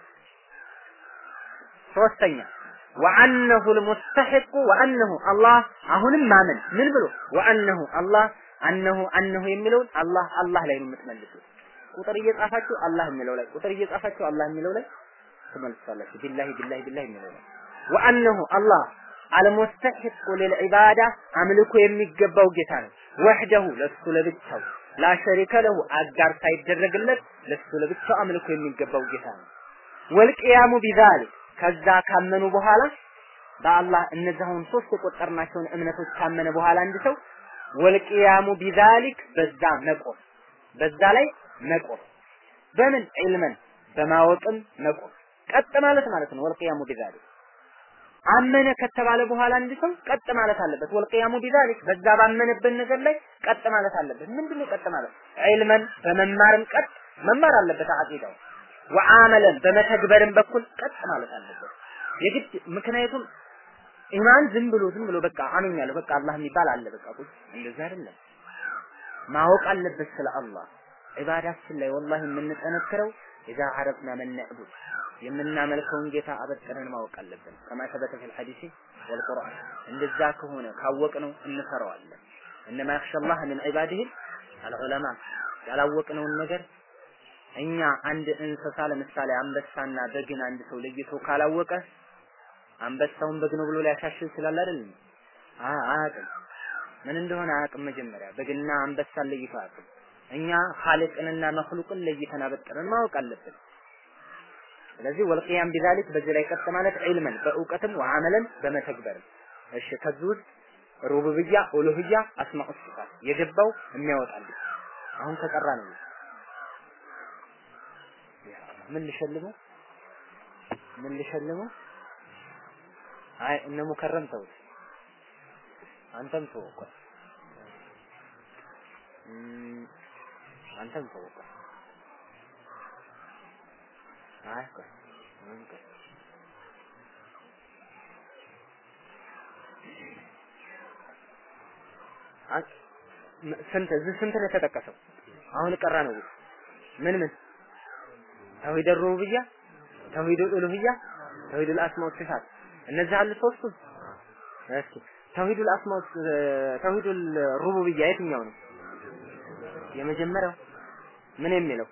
ሶስተኛ ወአነሁ ልሙስተሒቁ ወአነሁ አላህ አሁንም ማመን ምን ብሎ ወአነሁ አላህ አነሁ አነሁ የሚለውን አላህ አላህ ላይ ነው የምትመልሱት ቁጥር እየጻፋችሁ አላህ የሚለው ላይ ቁጥር እየጻፋችሁ አላህ የሚለው ላይ ትመልሳላችሁ ቢላሂ ቢላሂ ቢላሂ የሚለው ላይ ወአነሁ አላህ አልሙስተሒቁ ሊልዒባዳ አምልኮ የሚገባው ጌታ ነው ወህደሁ ለሱ ለብቻው ላ ሸሪከ ለሁ አጋር ሳይደረግለት ለሱ ለብቻው አምልኮ የሚገባው ጌታ ነው ወልቅያሙ ቢዛሊክ ከዛ ካመኑ በኋላ በአላህ እነዚያውን ሶስት የቆጠርናቸውን እምነቶች ካመነ በኋላ አንድ ሰው ወልቅያሙ ቢዛሊክ በዛ መቆም በዛ ላይ መቆም በምን ዒልመን በማወቅም መቆም ቀጥ ማለት ማለት ነው ወልቅያሙ ቢዛሊክ አመነ ከተባለ በኋላ አንድ ሰው ቀጥ ማለት አለበት ወልቅያሙ ቢዛሊክ በዛ ባመነበት ነገር ላይ ቀጥ ማለት አለበት ምንድነው ቀጥ ማለት ዒልመን በመማርም ቀጥ መማር አለበት አቂዳው ወአመለን በመተግበርም በኩል ቀጥ ማለት አለበት የግድ ምክንያቱም ኢማን ዝም ብሎ ዝም ብሎ በቃ አምኛለሁ በቃ አላህ የሚባል አለ በቃ ቁጭ እንደዛ አይደለም ማወቅ አለበት ስለ አላህ ዒባዳችን ላይ ወላሂ የምንጠነክረው ኢዛ አረፍና መን ነዕቡድ የምናመልከውን ጌታ አበጥረን ማወቅ አለብን ከማ ተበተ ፊል ሐዲሲ ወልቁርአን እንደዛ ከሆነ ካወቅነው እንፈራዋለን እነማ ያኽሸላህ ምን ዒባዲህ አልዑለማ ያላወቅነውን ነገር እኛ አንድ እንስሳ ለምሳሌ አንበሳና በግን አንድ ሰው ለይቶ ካላወቀ አንበሳውን በግ ነው ብሎ ሊያሻሽል ይችላል አይደል? አያውቅም። ምን እንደሆነ አያውቅም። መጀመሪያ በግና አንበሳን ለይቶ አያውቅም። እኛ ኻሊቅንና መኽሉቅን ለይተን አበጥረን ማወቅ አለብን። ስለዚህ ወልቂያም ቢዛሊክ በዚህ ላይ ቀጥ ማለት ዒልመን በእውቀትም ወአመለን በመተግበርም። እሺ ከዚህ ውስጥ ሩቡብያ፣ ኡሉህያ፣ አስማኡ ሲፋት የገባው የሚያወጣልኝ አሁን ከቀራ ነው ምን ልሸልመው ምን ልሸልመው አይ እነ ሙከረም ተውት አንተም ተው እኮ አንተም ተው እኮ አይ እኮ ምን እኮ ስንት እዚህ ስንት ነው የተጠቀሰው? አሁን ቀራ ነው ምን ምን ተውሂድ ሩቡብያ፣ ተውሂድ ኡሉህያ፣ ተውሂድ አስማ ወሲፋት እነዚህ አሉ ሶስቱ። እስኪ ተውሂድ አስማ ተውሂድ ሩቡብያ የትኛው ነው? የመጀመሪያው ምን የሚለው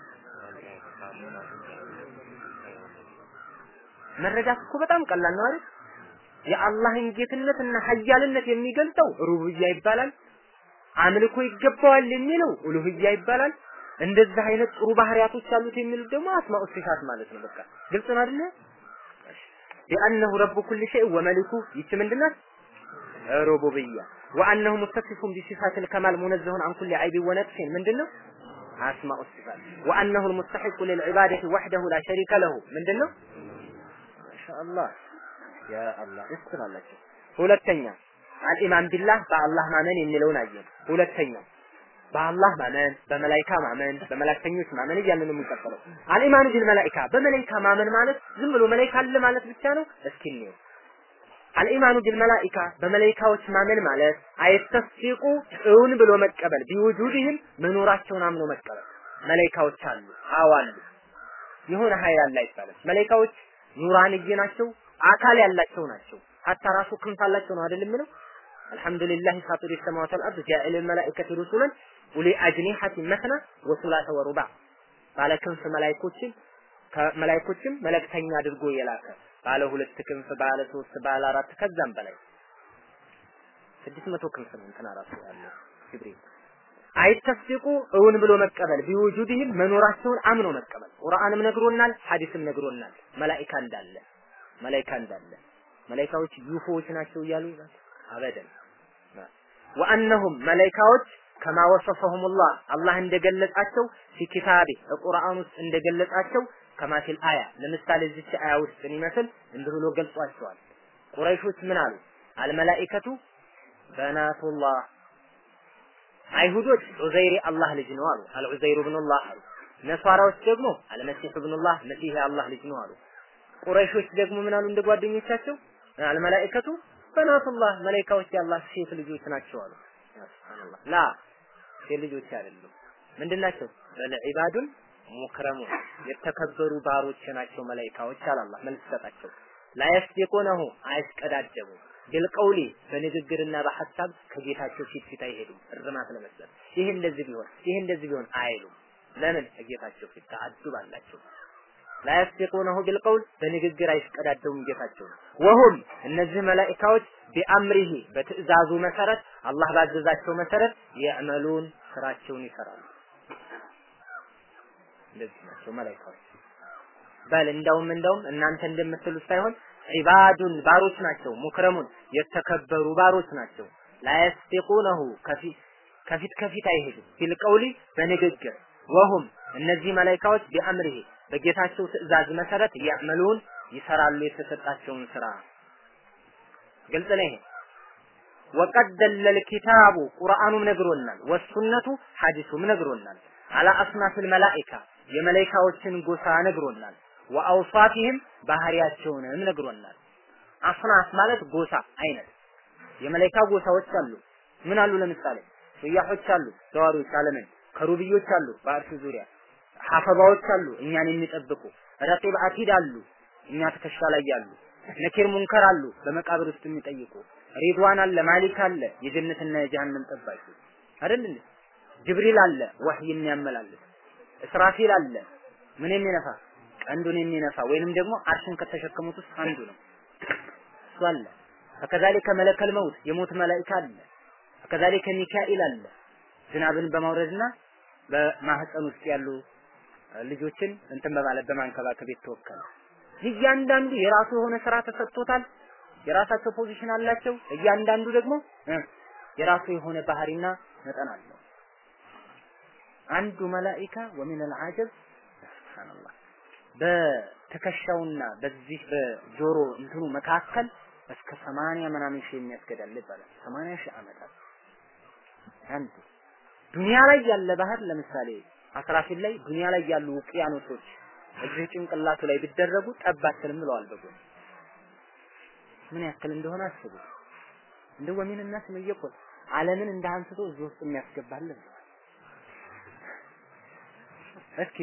መረዳት እኮ በጣም ቀላል ነው አይደል? የአላህን ጌትነትና ሀያልነት የሚገልጸው ሩቡብያ ይባላል። አምልኮ ይገባዋል የሚለው ኡሉህያ ይባላል። እንደዚህ አይነት ጥሩ ባህሪያቶች አሉት የሚሉት ደግሞ አስማኡ ሲፋት ማለት ነው። በቃ ግልጽ ነው አይደል? ቢአነሁ ረቡ ኩል ሸይእ ወመሊኩ ይቺ ምንድናት? ሩቡብያ ወአነሁ ሙተሲፉን ቢሲፋቲል ከማል ሙነዘሁን አን ኩሊ አይቢ ወነቅሲን ምንድነው? አስማኡ ሲፋት ወአነሁ المستحق للعبادة وحده لا شريك له ምንድነው? ማሻአላህ ያ አላህ እስራላችሁ ሁለተኛ አልኢማን ቢላህ በአላህ ማመን የሚለውን አየን። ሁለተኛ በአላህ ማመን፣ በመላይካ ማመን፣ በመላእክተኞች ማመን እያልን ነው የምንቀጥለው። አልኢማኑ ቢል መላኢካ በመላይካ ማመን ማለት ዝም ብሎ መላይካ አለ ማለት ብቻ ነው? እስኪ እንየው። አልኢማኑ ቢል መላኢካ በመላይካዎች ማመን ማለት አይተስፊቁ እውን ብሎ መቀበል ቢውጁድህም መኖራቸውን አምኖ መቀበል። መላይካዎች አሉ፣ አዎ አሉ። የሆነ ኃይል አለ አይባልም። መላይካዎች ኑራንዬ ናቸው፣ አካል ያላቸው ናቸው። ሀታ ራሱ ክንፍ አላቸው ነው አይደል የሚለው አልሐምዱሊላህ ፋጢር ሰማዋት ወልአርድ ጃኢል መላኢከቲ ሩሱለን ኡሊ አጅኒሐቲ መስና ወሱላተ ወሩባ ባለ ክንፍ መላእክቶችን ከመላእክቶችም መለክተኛ አድርጎ የላከ ባለ ሁለት ክንፍ ባለ ሶስት ባለ አራት ከዛም በላይ ስድስት መቶ ክንፍ ነው እንትና ራሱ ያለው ጅብሪል አይተስዲቁ እውን ብሎ መቀበል ቢውጁድህም መኖራቸውን አምኖ መቀበል ቁርአንም ነግሮናል ሐዲስም ነግሮናል መላኢካ እንዳለ መላኢካ እንዳለ መላኢካዎች ዩፎዎች ናቸው እያሉ አበደን ወአነሁም መላኢካዎች ከማ ወሰፈሁሙላህ አላህ እንደገለጻቸው ፊ ኪታቢ ቁርአን ውስጥ እንደገለጻቸው ከማ ፊል አያ ለምሳሌ እዚች አያ ውስጥ ይመስል እንዲህ ብሎ ገልጿቸዋል ቁረይሾች ምን አሉ አልመላኢከቱ በናቱላህ አይሁዶች ዑዘይር አላህ ልጅ ነው አሉ። አልዑዘይሩ ብኑላህ አሉ። ነሷራዎች ደግሞ አልመሲህ ብኑላህ መሲህ የአላህ ልጅ ነው አሉ። ቁረይሾች ደግሞ ምን አሉ እንደ ጓደኞቻቸው አልመላኢከቱ በናቱላህ መላኢካዎች የአላህ ሴት ልጆች ናቸው አሉ። ሱብሃንአላህ ላ ሴት ልጆች አይደሉም። ምንድን ናቸው? በል ዒባዱን ሙክረሙን የተከበሩ ባሮች ናቸው መላኢካዎች አለ አላህ መልስ ሰጣቸው። ላያስዲቁነሁ አያስቀዳደሙም ቢልቀውሊ በንግግርና በሐሳብ ከጌታቸው ፊት ፊት አይሄዱም እርማት ለመስጠት ይህ እንደዚህ ቢሆን ይህ እንደዚህ ቢሆን አይሉም ለምን ከጌታቸው ፊት ተአዱብ አላቸው ላያስዲቁነሁ ቢልቀውል በንግግር አይስቀዳደሙም ጌታቸው ወሁም እነዚህ መላኢካዎች ቢአምሪሂ በትእዛዙ መሰረት አላህ ባዘዛቸው መሰረት የዕመሉን ስራቸውን ይሰራሉ እንደዚህ ናቸው መላኢካዎች በል እንደውም እንደውም እናንተ እንደምትሉት ሳይሆን ዒባዱን ባሮች ናቸው ሙክረሙን የተከበሩ ባሮች ናቸው ላያስቲቁነሁ ከፊት ከፊት አይሄዱም ፊልቀውሊ በንግግር ወሁም እነዚህ መላኢካዎች ቢአምሪሂ በጌታቸው ትእዛዝ መሰረት ያዕመሉን ይሰራሉ የተሰጣቸውን ስራ ግልጽ ነው ይሄ ወቀድ ደለል ኪታቡ ቁርአኑም ነግሮናል ወሱነቱ ሐዲሱም ነግሮናል አላ አስናፊል መላኢካ የመላኢካዎችን ጎሳ ነግሮናል ወአውሳፊህም ባህሪያቸውንም ነግሮናል። አስናፍ ማለት ጎሳ አይነት የመላኢካ ጎሳዎች አሉ። ምን አሉ? ለምሳሌ ሱያሖች አሉ፣ ዘዋሪዎች ዓለምን፣ ከሩብዮች አሉ በአርሽ ዙሪያ፣ ሐፈባዎች አሉ እኛን የሚጠብቁ፣ ረቂብ አቲድ አሉ እኛ ትከሻ ላይ ያሉ፣ ነኪር ሙንከር አሉ በመቃብር ውስጥ የሚጠይቁ፣ ሪድዋን አለ፣ ማሊክ አለ የጀነትና የጀሃነም ጠባቂ አይደል እንዴ? ጅብሪል አለ ወህይ የሚያመላልስ፣ እስራፊል አለ ምን የሚነፋ ቀንዱን የሚነፋ ወይንም ደግሞ አርሽን ከተሸከሙት ውስጥ አንዱ ነው። እሱ አለ። ከከዛሊከ መለከል መውት የሞት መላኢካ አለ። ከከዛሊከ ሚካኤል አለ። ዝናብን በማውረድና በማህፀን ውስጥ ያሉ ልጆችን እንትን በማለት በማንከባከብ የተወከለ እያንዳንዱ የራሱ የሆነ ስራ ተሰጥቶታል። የራሳቸው ፖዚሽን አላቸው። እያንዳንዱ ደግሞ የራሱ የሆነ ባህሪና መጠን አለው። አንዱ መላኢካ ወሚን አልዓጀብ ሱብሃንአላህ በትከሻውና በዚህ በጆሮ እንትኑ መካከል እስከ ሰማንያ ምናምን ሺህ የሚያስገዳል ይባላል። ሰማንያ ሺህ ዓመታት አንዱ ዱንያ ላይ ያለ ባህር ለምሳሌ አስራፊል ላይ ዱንያ ላይ ያሉ ውቅያኖሶች እዚህ ጭንቅላቱ ላይ ቢደረጉ ጠባትልም ብለዋል በጎን ምን ያክል እንደሆነ አስቡ። እንደ ወሚን الناس ምን ይቆል ዓለምን እንደ አንስቶ እዚህ ውስጥ የሚያስገባልን እስኪ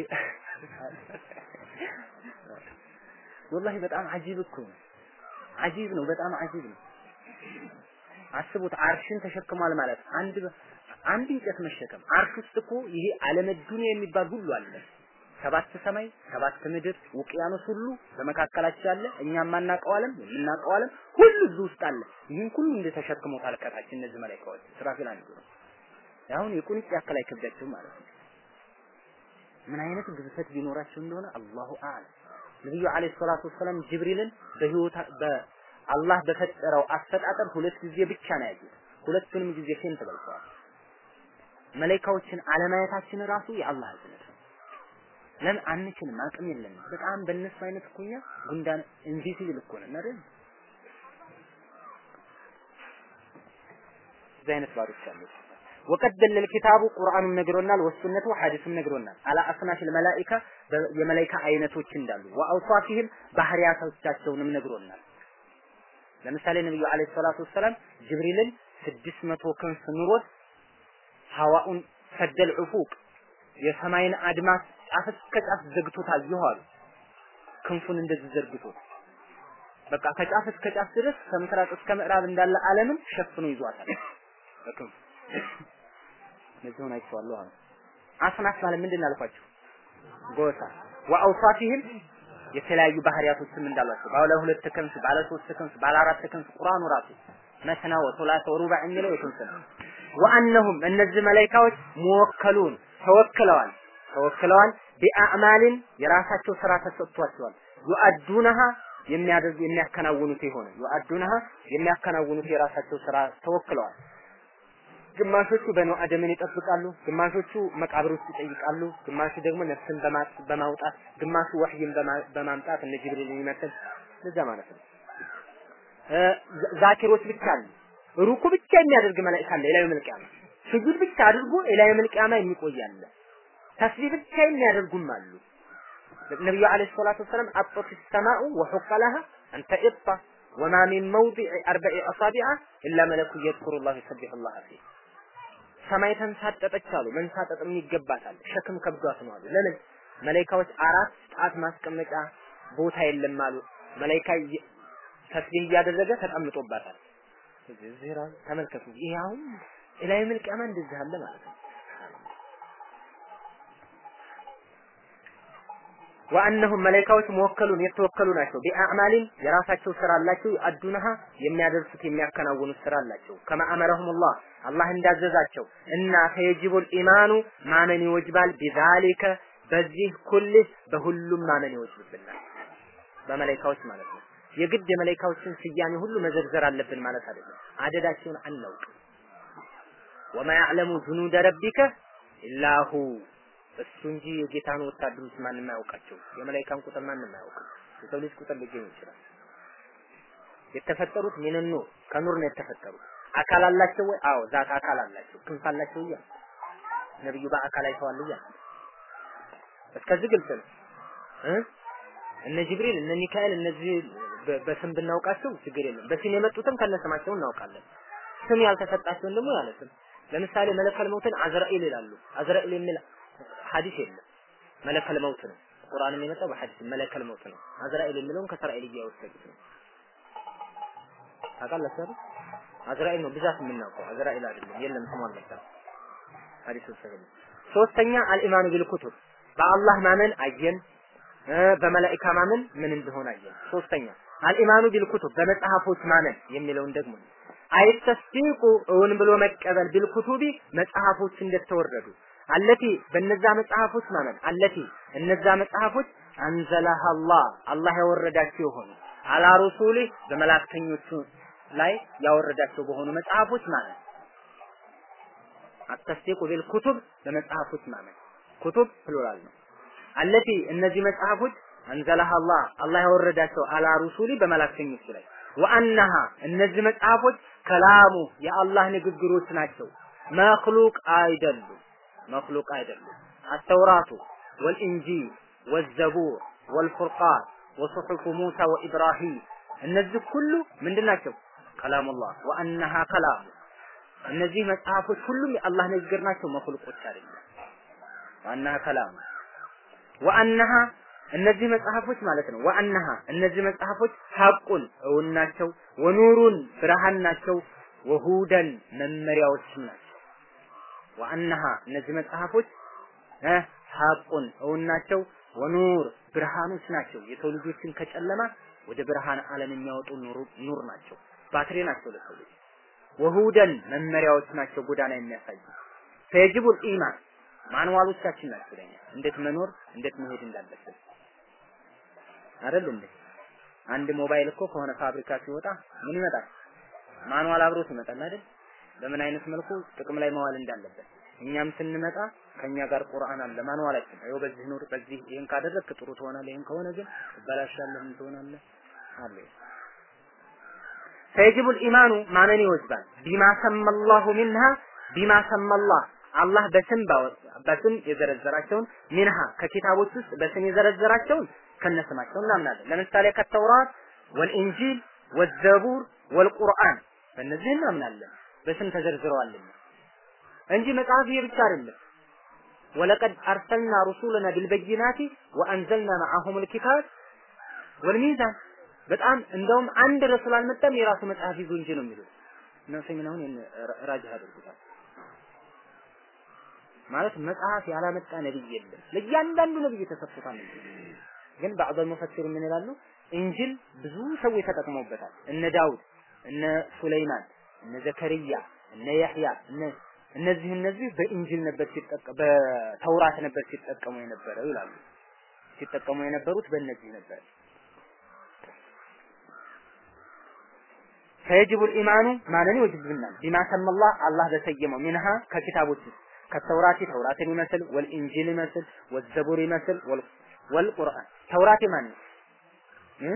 ወላሂ በጣም አጂብ እኮ ነው። አጂብ ነው፣ በጣም አጂብ ነው። አስቡት አርሽን ተሸክሟል ማለት አንድ አንድ እንጨት መሸከም አርሽ ውስጥ እኮ ይሄ ዓለመ ዱንያ የሚባል ሁሉ አለ። ሰባት ሰማይ፣ ሰባት ምድር፣ ውቅያኖስ ሁሉ በመካከላቸው ያለ እኛ የማናውቀው ዓለም የምናውቀው ዓለም ሁሉ እዚህ ውስጥ አለ። ይህን ሁሉ እንደተሸክሞታል ከታች እነዚህ መላእክቶች ስራፊል አንዱ ነው። አሁን የቁንጭ ያክል አይከብዳቸውም ማለት ነው። ምን አይነት ግዝፈት ቢኖራቸው እንደሆነ አላሁ አዕለም። ነብዩ አለይሂ ሰላቱ ወሰላም ጅብሪልን በህይወት በአላህ በፈጠረው አፈጣጠር ሁለት ጊዜ ብቻ ነው ያዩት። ሁለቱንም ጊዜ ፌን ተበልተዋል። መላኢካዎችን አለማየታችን ራሱ የአላህ እዝነት ነው። ለምን አንችልም፣ አቅም የለንም። በጣም በእነሱ አይነት እኮ እኛ ጉንዳን ኢንቪዚብል እኮ ነን አይደል? እዚህ አይነት ባሮች አሉ። ወቀድ ደለል ኪታቡ ቁርአኑም ነግሮናል፣ ወሱነቱ ሐዲስም ነግሮናል። አላ አስናፊል መላኢካ የመላኢካ አይነቶች እንዳሉ ወአውሳፊህም ባህሪያቶቻቸውንም ነግሮናል። ለምሳሌ ነብዩ አለይሂ ሰላቱ ወሰላም ጅብሪልን ስድስት መቶ ክንፍ ኑሮት ሐዋኡን ሰደል ዑፉቅ የሰማይን አድማስ ጫፍ እስከ ጫፍ ዘግቶታል ይኋሉ ክንፉን እንደዚህ ዘርግቶት በቃ ከጫፍ እስከ ጫፍ ድረስ ከምስራቅ እስከ ምዕራብ እንዳለ ዓለምን ሸፍኖ ይዟታል በክንፉ እነዚሁን አይቼዋለሁ አሉ። አስናፍ ማለት ምንድን አልኳችሁ? ጎሳ ወአውሳፊህም የተለያዩ ባህሪያቶችም እንዳሏቸው ባለ ሁለት ክንፍ፣ ባለ ሶስት ክንፍ፣ ባለ አራት ክንፍ ቁርአኑ ራሱ መስና ወሶላተ ወሩባ የሚለው የክንፍ ነው። ወአነሁም እነዚህ መላኢካዎች ሙወከሉን ተወክለዋል ተወክለዋል ቢአዕማልን የራሳቸው ስራ ተሰጥቷቸዋል ዩአዱነሃ የሚያደርጉ የሚያከናውኑት የሆነ ዩአዱነሃ የሚያከናውኑት የራሳቸው ስራ ተወክለዋል። ግማሾቹ በኖ አደምን ይጠብቃሉ፣ ግማሾቹ መቃብር ውስጥ ይጠይቃሉ፣ ግማሹ ደግሞ ነፍስን በማውጣት ግማሹ ወህይን በማምጣት እነ ጅብሪል ይመስል ለዛ ማለት ነው። ዛኪሮች ብቻ አሉ። ሩኩ ብቻ የሚያደርግ መላእክት አለ። ሌላው መልቂያ
ስጁድ ብቻ አድርጎ ኢላ የውመል ቂያማ የሚቆያለ ተስቢህ ብቻ የሚያደርጉም አሉ። ነብዩ አለይሂ ሰላቱ ወሰላም አጠት ሰማኡ ወሑቀ ለሃ አንተ ኢጣ ወማ ሚን መውዲዕ አርበዒ አሳቢዓ ኢላ መለኩ የዝኩሩ ላህ ይሰቢሑ ላህ ፊህ ሰማይ ተንሳጠጠች አሉ። መንሳጠጥም ይገባታል። ሸክም ከብዷት ነው አሉ። ለምን መላኢካዎች አራት ጣት ማስቀመጫ ቦታ የለም አሉ። መላኢካ ተስቢህ እያደረገ ተቀምጦባታል። እዚህ ራሱ ተመልከቱ። ይሄ አሁን ኢላ የውመል ቂያማ እንደዚህ አለ ማለት ነው። ወአነሁም መላኢካዎች መወከሉን የተወከሉ ናቸው። ቢአዕማሊን የራሳቸው ስራ አላቸው። አዱነሃ የሚያደርሱት የሚያከናውኑት ስራ አላቸው። ከማ አመረሁሙላህ አላህ እንዳዘዛቸው እና ፈየጅቡል ኢማኑ ማመን ይወጅባል። ቢዛሊከ በዚህ ኩልህ በሁሉም ማመን ይወጅብናል። በመላኢካዎች ማለት ነው። የግድ የመላኢካዎችን ስያሜ ሁሉ መዘርዘር አለብን ማለት አይደለም። አደዳቸውን አናውቅም። ወማ ያዕለሙ ጁኑደ ረቢከ ኢላሁ እሱ እንጂ የጌታን ወታደሮች ማንም አያውቃቸው። የመላኢካን ቁጥር ማንም አያውቅም። የሰው ልጅ ቁጥር ሊገኝ ይችላል። የተፈጠሩት ሚንን ኑር ከኑር ነው የተፈጠሩት። አካል አላቸው ወይ? አዎ ዛት አካል አላቸው። ክንፍ አላቸው እያለ ነብዩ በአካል አይተዋል እያለ እስከዚህ ግልጽ ነው እ እነ ጅብሪል እነ ሚካኤል እነዚህ በስም ብናውቃቸው ችግር የለም። በስም የመጡትም ከነስማቸው እናውቃለን። ስም ያልተሰጣቸውን ደግሞ ያለ ስም ለምሳሌ መለከል መውትን አዝራኤል ይላሉ። አዝራኤል የሚል ሐዲስ የለም። መለከል መውት ነው። ቁርአንም የመጣው በሐዲስ መለከል መውት ነው። አዝራኤል የሚለውን ከእስራኤል እያወሰዱት ነው። ታውቃላችሁ አይደል? አዝራኤል ነው ብዛት የምናውቀው አዝራኤል አይደለም። የለም ስሙ አልመጣም። ሐዲሱ ሰሂህ ሶስተኛ አልኢማኑ ቢልኩቱብ በአላህ ማመን አየን። በመላኢካ ማመን ምን እንደሆነ አየን። ሶስተኛ አልኢማኑ ቢልኩቱብ በመጽሐፎች ማመን የሚለውን ደግሞ አይተስዲቁ እውን ብሎ መቀበል ቢልኩቱቢ መጽሐፎች እንደተወረዱ አለቲ በነዛ መጽሐፎች ማመን አለቲ እነዛ መጽሐፎች አንዘላህ አላህ አላህ ያወረዳቸው የሆኑ አላ ሩሱሊ በመላእክተኞቹ ላይ ያወረዳቸው በሆኑ መጽሐፎች ማመን አተስዲቁ ቢልኩቱብ በመጽሐፎች ማመን ኩቱብ ፕሉራል ነው አለቲ እነዚህ መጽሐፎች አንዘላህ አላህ አላህ ያወረዳቸው አላ ሩሱሊ በመላእክተኞቹ ላይ ወአነሃ እነዚህ መጽሐፎች ከላሙ የአላህ ንግግሮች ናቸው። መክሉቅ አይደሉም። መክሉቅ አይደሉም። አተውራቱ ወልኢንጂል ወዘቡር ወልፉርቃን ወሱሑፉ ሙሳ ወኢብራሂም እነዚህ ሁሉ ምንድን ናቸው? ከላሙላህ ወአነሃ ከላሙ እነዚህ መጽሐፎች ሁሉም የአላህ ንግግር ናቸው። መክሉቆች አይደለም። ወአነሃ ከላሙ ወአነሃ እነዚህ መጽሐፎች ማለት ነው። ወአነሃ እነዚህ መጽሐፎች ሐቁን እውን ናቸው። ወኑሩን ብርሃን ናቸው። ወሁደን መመሪያዎችም ናቸው። ወአነሃ እነዚህ መጽሐፎች እ ሐቁን እውን ናቸው። ወኑር ብርሃኖች ናቸው። የሰው ልጆችን ከጨለማ ወደ ብርሃን ዓለም የሚያወጡ ኑር ናቸው። ባትሪ ናቸው ለሰው ልጅ። ወሁደን መመሪያዎች ናቸው፣ ጎዳና የሚያሳዩ ፈየጅቡል ኢማን ማንዋሎቻችን ናቸው ለኛ እንዴት መኖር እንዴት መሄድ እንዳለብን አይደል እንዴ? አንድ ሞባይል እኮ ከሆነ ፋብሪካ ሲወጣ ምን ይመጣል? ማኑዋል አብሮት ይመጣል አይደል? በምን አይነት መልኩ ጥቅም ላይ መዋል እንዳለበት። እኛም ስንመጣ ከኛ ጋር ቁርአን አለ ማኑዋላችን። ይኸው በዚህ ኑር፣ በዚህ ይሄን ካደረግክ ጥሩ ትሆናለህ፣ ይሄን ከሆነ ግን ትበላሻለህ፣ ምን ትሆናለህ አለ። ፈየጅቡል ኢማኑ ማመን ይወጅባል። ቢማ ሰመላሁ ሚንሃ ቢማ ሰመላህ አላህ በስም በስም የዘረዘራቸውን ሚንሃ ከኪታቦች ውስጥ በስም የዘረዘራቸውን ከነስማቸው እናምናለን። ለምሳሌ ከተውራት ወልኢንጂል ወዘቡር ወልቁርአን በእነዚህ እናምናለን። በስም ተዘርዝረዋልና እንጂ መጽሐፍ ይሄ ብቻ አይደለም። ወለቀድ አርሰልና ሩሱለና ቢልበይናቲ ወአንዘልና መዐሁም ልኪታብ ወልሚዛን በጣም እንደውም አንድ ረሱል አልመጣም የራሱ መጽሐፍ ይዞ እንጂ ነው የሚሉት እና ሰሚን አሁን ራጅህ አድርጉታል። ማለት መጽሐፍ ያላመጣ ነብይ የለም። ለእያንዳንዱ ነብይ ተሰጥቶታል። ግን ባዕض ሙፈሲር ምን ይላሉ? ኢንጂል ብዙ ሰዎች ተጠቅመውበታል። እነ ዳውድ፣ እነ ሱለይማን፣ እነ ዘከርያ፣ እነ ያህያ እነ እነዚህ እነዚህ በኢንጂል ነበር ሲጠቀሙ በተውራት ነበር ሲጠቀሙ የነበረው ይላሉ። ሲጠቀሙ የነበሩት በእነዚህ ነበር። ፈየጅቡ ልኢማኑ ማመን ይወጅብናል። ቢማ ሰመላህ አላህ በሰየመው ሚንሃ ከኪታቦች ውስጥ ከተውራት ተውራትን ይመስል ወልኢንጂል ይመስል ወዘቡር ይመስል ወልቁርአን ተውራት የማን ነው?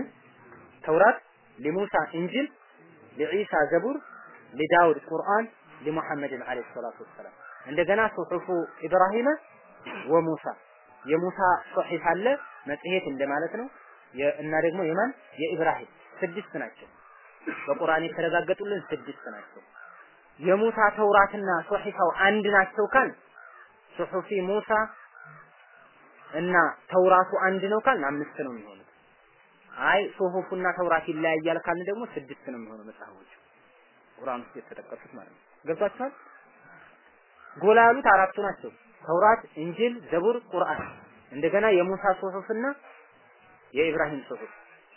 ተውራት ለሙሳ፣ ኢንጂል ለዒሳ፣ ዘቡር ለዳውድ፣ ቁርአን ሊሙሐመድን አለይሂ ሰላቱ ወሰላም እንደገና ሱሑፉ ኢብራሂም ወሙሳ የሙሳ ሱሒፍ አለ መጽሔት እንደማለት ነው እና ደግሞ የማን የኢብራሂም ስድስት ናቸው በቁርአን የተረጋገጡልን ስድስት ናቸው የሙሳ ተውራትና ሱሒፋው አንድ ናቸው ካል ሱሑፊ ሙሳ እና ተውራቱ አንድ ነው ካል አምስት ነው የሚሆኑት አይ ሱሑፉና ተውራት ይለያያል ካልን ደግሞ ስድስት ነው የሚሆነው መጽሐፎቹ ቁርአን ውስጥ የተጠቀሱት ማለት ነው ገብቷችኋል ጎላ ያሉት አራቱ ናቸው ተውራት እንጂል ዘቡር ቁርአን እንደገና የሙሳ ሱሑፍና የኢብራሂም ሱሑፍ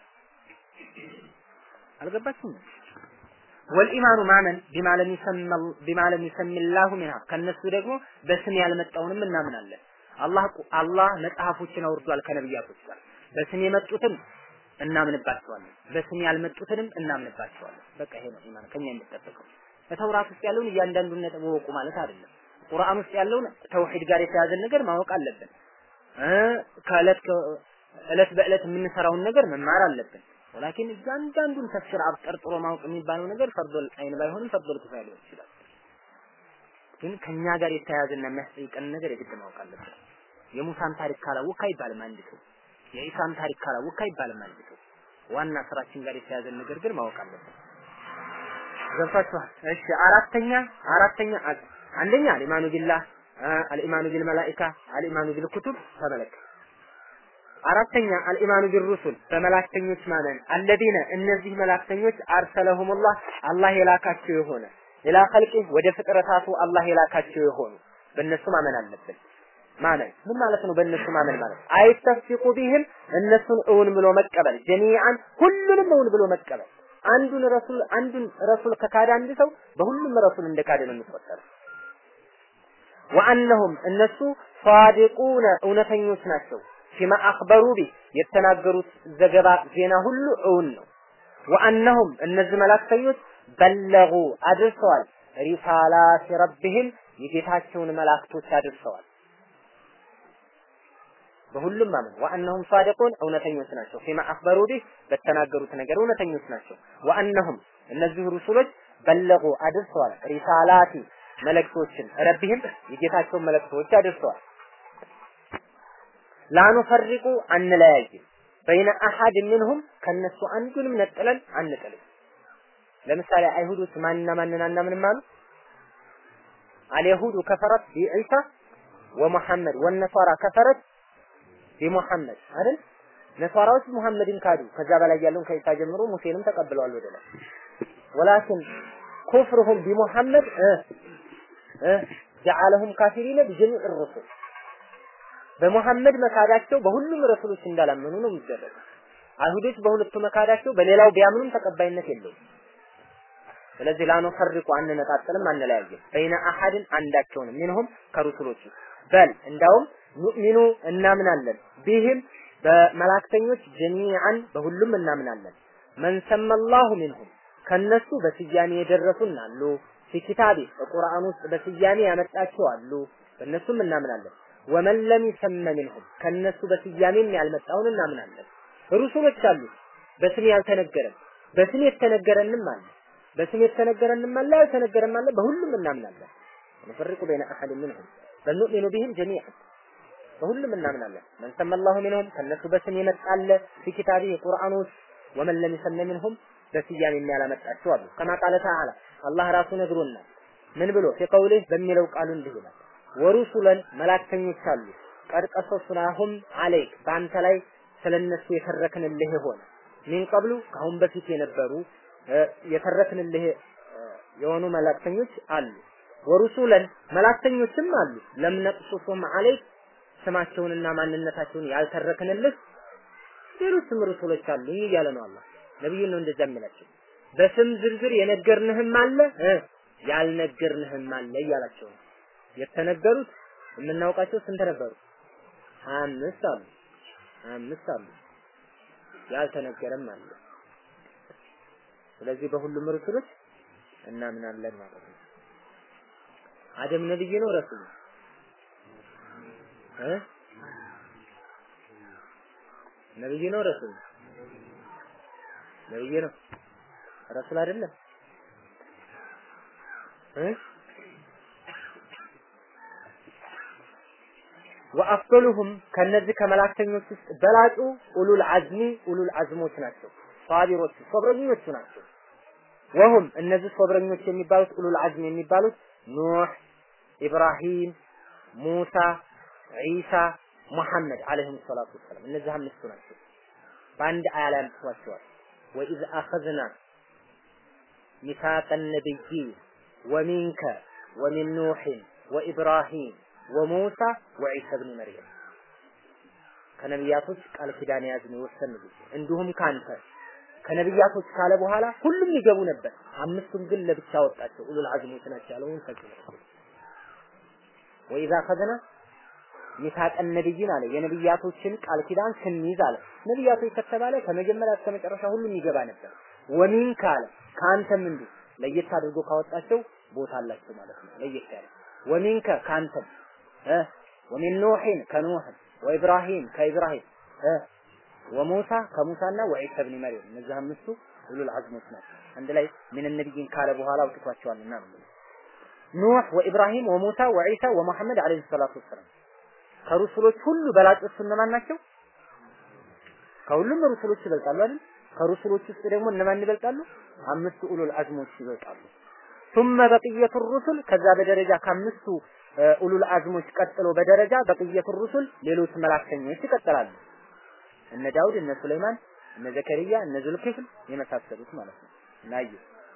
አልገባችሁም ወልኢማኑ ማመን ቢማ ለም ይሰማ ቢማ ለም ይሰሚላሁ ሚንሃ ከነሱ ደግሞ በስም ያልመጣውንም እናምናለን አላህ አላህ መጽሐፎችን አውርዷል ከነብያቶች ጋር በስም የመጡትን እናምንባቸዋለን በስም ያልመጡትንም እናምንባቸዋለን በቃ ይሄ ነው ኢማን ከኛ የሚጠበቀው በተውራት ውስጥ ያለውን እያንዳንዱን ነጥብ ወቁ ማለት አይደለም ቁርአን ውስጥ ያለውን ተውሂድ ጋር የተያዘን ነገር ማወቅ አለብን ከእለት እለት በእለት የምንሰራውን ነገር መማር አለብን ወላኪን እያንዳንዱን ተፍሲር አብጠርጥሮ ማወቅ የሚባለው ነገር ፈርዶል አይን ባይሆንም ፈርዶል ኪፋያ ሊሆን ይችላል ግን ከኛ ጋር የተያያዘና የሚያስጠይቀን ነገር የግድ ማወቅ አለብን የሙሳን ታሪክ ካላወቅ አይባልም አንድ ሰው የኢሳን ታሪክ ካላወቅ አይባልም አንድ ሰው ዋና ስራችን ጋር የተያዘን ነገር ግን ማወቅ አለብን ገብታችኋል እሺ አራተኛ አራተኛ አንደኛ አልኢማኑ ቢላህ አልኢማኑ ቢልመላኢካ አልኢማኑ ቢልኩቱብ ተመለከ አራተኛ አልኢማኑ ቢሩሱል በመላእክተኞች ማመን አለዚነ እነዚህ መላእክተኞች አርሰለሁሙላህ አላህ የላካቸው የሆነ ኢላ ኸልቂ ወደ ፍጥረታቱ አላህ የላካቸው የሆኑ በእነሱ ማመን አለብን ማመን ምን ማለት ነው በእነሱ ማመን ማለት አይተፍሲቁ ቢህም እነሱን እውን ብሎ መቀበል ጀሚዓን ሁሉንም እውን ብሎ መቀበል አንዱን ረሱል አንዱን ረሱል ከካደ አንድ ሰው በሁሉም ረሱል እንደካደ ነው የሚቆጠረው ወአነሁም እነሱ ሷዲቁነ እውነተኞች ናቸው ፊማ አኽበሩ ቢ የተናገሩት ዘገባ ዜና ሁሉ እውን ነው ወአነሁም እነዚህ መላእክተኞች በለጉ አድርሰዋል ሪሳላት ረብህም የጌታቸውን መላእክቶች አድርሰዋል በሁሉም ማመን ወአነሁም ሷዲቁን እውነተኞች ናቸው ፊማ አኽበሩ ቢህ በተናገሩት ነገር እውነተኞች ናቸው ወአነሁም እነዚህ ሩሱሎች በለጉ አድርሰዋል ሪሳላቲ መልእክቶችን ረቢህም የጌታቸውን መልእክቶች አድርሰዋል ላኑፈሪቁ አንለያይም በይነ አሐድ ምንሁም ከነሱ አንዱንም ነጥለን አንጥልም ለምሳሌ አይሁዶች ማንና ማንን አናምንም አሉ አልየሁዱ ከፈረት ቢዒሳ ወሙሐመድ ወነሷራ ከፈረት ቢሙሐመድ አይደል ነሷራዎች ሙሐመድን ካዱ ከዛ በላይ ያለውን ከኢሳ ጀምሮ ሙሴንም ተቀብለዋል ወደ ላይ ወላኪን ኩፍርሁም ቢሙሐመድ ጀዓለሁም ካፊሪነ ቢጀሚዕ ሩሱል በሙሐመድ መካዳቸው በሁሉም ረሱሎች እንዳላመኑ ነው የሚደረገው። አይሁዶች በሁለቱ መካዳቸው በሌላው ቢያምኑም ተቀባይነት የለውም። ስለዚህ ላኑፈሪቁ አንነጣጥልም፣ አንለያየም በይነ አሐድን አንዳቸውንም ሚንሁም ከሩሱሎቹ በል እንዳውም ኑእሚኑ እናምናለን ቢህም በመላእክተኞች ጀሚዓን በሁሉም እናምናለን መን ሰመላሁ ሚንሁም ከነሱ በስያሜ የደረሱን አሉ ፊኪታቢ በቁርአን ውስጥ በስያሜ ያመጣቸው አሉ በእነሱም እናምናለን ወመን ለም ይሰመ ሚንሁም ከነሱ በስያሜም ያልመጣውን እናምናለን ሩሱሎች አሉ በስም ያልተነገረን በስም የተነገረንም አለ በስም የተነገረንም አለ ያልተነገረም አለ በሁሉም እናምናለን ነፈርቁ በይነ አሐድ ሚንሁም በኑእሚኑ ቢህም ጀሚዓን በሁሉም እናምናለን መን ሰመ አላሁ ሚንሁም ከነሱ በስም የመጣለ ፊ ኪታቢ የቁርአን ውስጥ ወመን ለም ይሰመ ሚንሁም በስያሜ የሚያላመጣቸው አሉ ከማ ቃለ ተዓላ አላህ ራሱ ነግሮናል ምን ብሎ ፊ ቀውሊህ በሚለው ቃሉ እንዲህ ይላል ወሩሱለን መላእክተኞች አሉ ቀድ ቀሰሱናሁም አለይክ በአንተ ላይ ስለነሱ የተረክንልህ የሆነ ሚን ቀብሉ ከአሁን በፊት የነበሩ የተረክንልህ የሆኑ መላእክተኞች አሉ ወሩሱለን መላእክተኞችም አሉ ለም ነቅሱሱም አለይክ ስማቸውንና ማንነታቸውን ያልተረክንልህ ሌሎችም ሩሱሎች አሉ እያለ ነው አላህ ነብዩን ነው እንደዛ የሚላቸው በስም ዝርዝር የነገርንህም አለ ያልነገርንህም አለ እያላቸው ነው የተነገሩት የምናውቃቸው ስንት ነበሩ? አምስት አሉ አምስት አሉ ያልተነገረም አለ። ስለዚህ በሁሉም ሩሱሎች እናምናለን ማለት ነው። አደም ነብይ ነው ረሱል እ ነብይ ነው ረሱል ነብይ ነው ረሱል አይደለም እ ወአፍዶሉሁም ከነዚህ ከመላእክተኞች ውስጥ በላጩ ኡሉል አዝሚ ኡሉል አዝሞች ናቸው። ሷቢሮቹ ሶብረኞቹ ናቸው። ወሁም እነዚህ ሶብረኞች የሚባሉት ኡሉል አዝም የሚባሉት ኑህ፣ ኢብራሂም፣ ሙሳ፣ ዒሳ፣ ሙሐመድ አለይሂም ሰላቱ ወሰላም እነዚህ አምስቱ ናቸው። በአንድ አያ ላይ አምጥቷቸዋል። ወኢዝ አኸዝና ሚሳቀ ነቢይን ወሚንከ ወሚን ኑሕን ወኢብራሂም ወሙሳ ወዒሳ ብን መርየም ከነቢያቶች ቃል ኪዳን ያዝን የወሰን ጊዜ እንዲሁም ካንተ ከነቢያቶች ካለ በኋላ ሁሉም ይገቡ ነበር። አምስቱም ግን ለብቻ ወጣቸው። ኡሉል አዝሞች ናቸው ያለውን ፈጽሞ ወኢዛ ከዘና ሚሳቀ ነቢይን አለ የነቢያቶችን ቃል ኪዳን ስንይዝ አለ ነቢያቶች ከተባለ ከመጀመሪያ እስከ መጨረሻ ሁሉም ይገባ ነበር። ወሚንከ አለ ከአንተም እንዲሁ ለየት አድርጎ ካወጣቸው ቦታ አላቸው ማለት ነው። ለየት ያለ ወሚንከ ከአንተም እ ወሚን ኑሕን ከኑህ ወኢብራሂም ከኢብራሂም እ ወሙሳ ከሙሳና ወዒሳ ብን መርየም እነዚህ አምስቱ ኡሉል አዝሞች ናቸው። አንድ ላይ ምን ነቢይን ካለ በኋላ አውጥቷቸዋልና ነው። ኑህ ወኢብራሂም ወሙሳ ወዒሳ ወመሐመድ አለይሂ ሰላቱ ወሰላም ከሩሱሎች ሁሉ በላጮቹ እነማን ናቸው? ከሁሉም ሩሱሎች ይበልጣሉ አይደል? ከሩሱሎች ውስጥ ደግሞ እነማን ይበልጣሉ? አምስቱ ኡሉል አዝሞች ይበልጣሉ። ثم በቅየቱ ሩሱል ከዛ በደረጃ ከአምስቱ ኡሉል አዝሞች ቀጥሎ በደረጃ በቅየቱ ሩሱል ሌሎች መላእክተኞች ይቀጥላሉ። እነ ዳውድ፣ እነ ሱለይማን፣ እነ ዘከሪያ፣ እነ ዙልኪፍል የመሳሰሉት ማለት ነው። ናዩ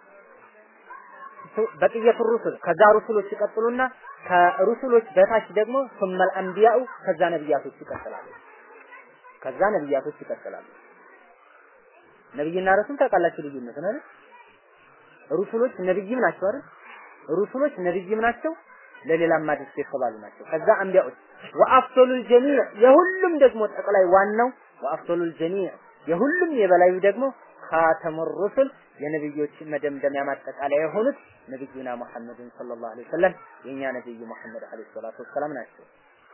በቅየቱ ሩሱል ከዛ ሩሱሎች ይቀጥሉና ከሩሱሎች በታች ደግሞ ሱመል አንቢያኡ ከዛ ነብያቶች ይቀጥላሉ። ከዛ ነብያቶች ይቀጥላሉ። ነብይና ረሱል ታውቃላችሁ ልዩነት ነው አይደል? ሩሱሎች ነብይም ናቸው አይደል? ሩሱሎች ነብይም ናቸው፣ ለሌላም አዲስ የተባሉ ናቸው። ከዛ አንቢያዎች ወአፍዶሉል ጀሚዕ የሁሉም ደግሞ ጠቅላይ ዋናው ወአፍዶሉል ጀሚዕ የሁሉም የበላዩ ደግሞ ካተሙ ሩሱል የነብዮች መደምደሚያ ማጠቃለያ የሆኑት ነብዩና ሙሐመድን ሰለላሁ ዐለይሂ ወሰለም የኛ ነብዩ ሙሐመድ ዐለይሂ ሰላቱ ወሰላም ናቸው።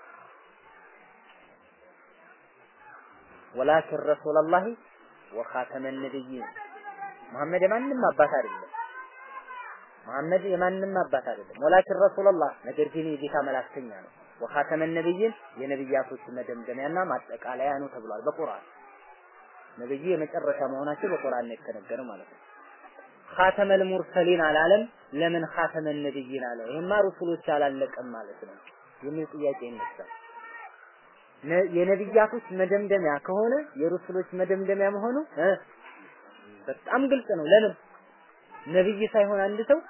ወላኪን ረሱላላሂ ወኻተመ ነብይን መሐመድ የማንም አባት አይደለም። መሐመድ የማንም አባት አይደለም። ወላኪን ረሱላላህ ነገር ግን የጌታ መላእክተኛ ነው። ወኻተመ ነብይን የነብያቶች መደምደሚያና ማጠቃለያ ነው ተብሏል በቁርአን። ነብዩ የመጨረሻ መሆናቸው በቁርአን ነው የተነገረው ማለት ነው። ኻተመል ሙርሰሊን አላለም። ለምን ኻተመ ነብይን አለ? ይሄማ ሩሱሎች አላለቀም ማለት ነው የሚል ጥያቄ ይነሳል። የነብያቶች መደምደሚያ ከሆነ የሩሱሎች መደምደሚያ መሆኑ በጣም ግልጽ ነው። ለምን ነብይ ሳይሆን አንድ ሰው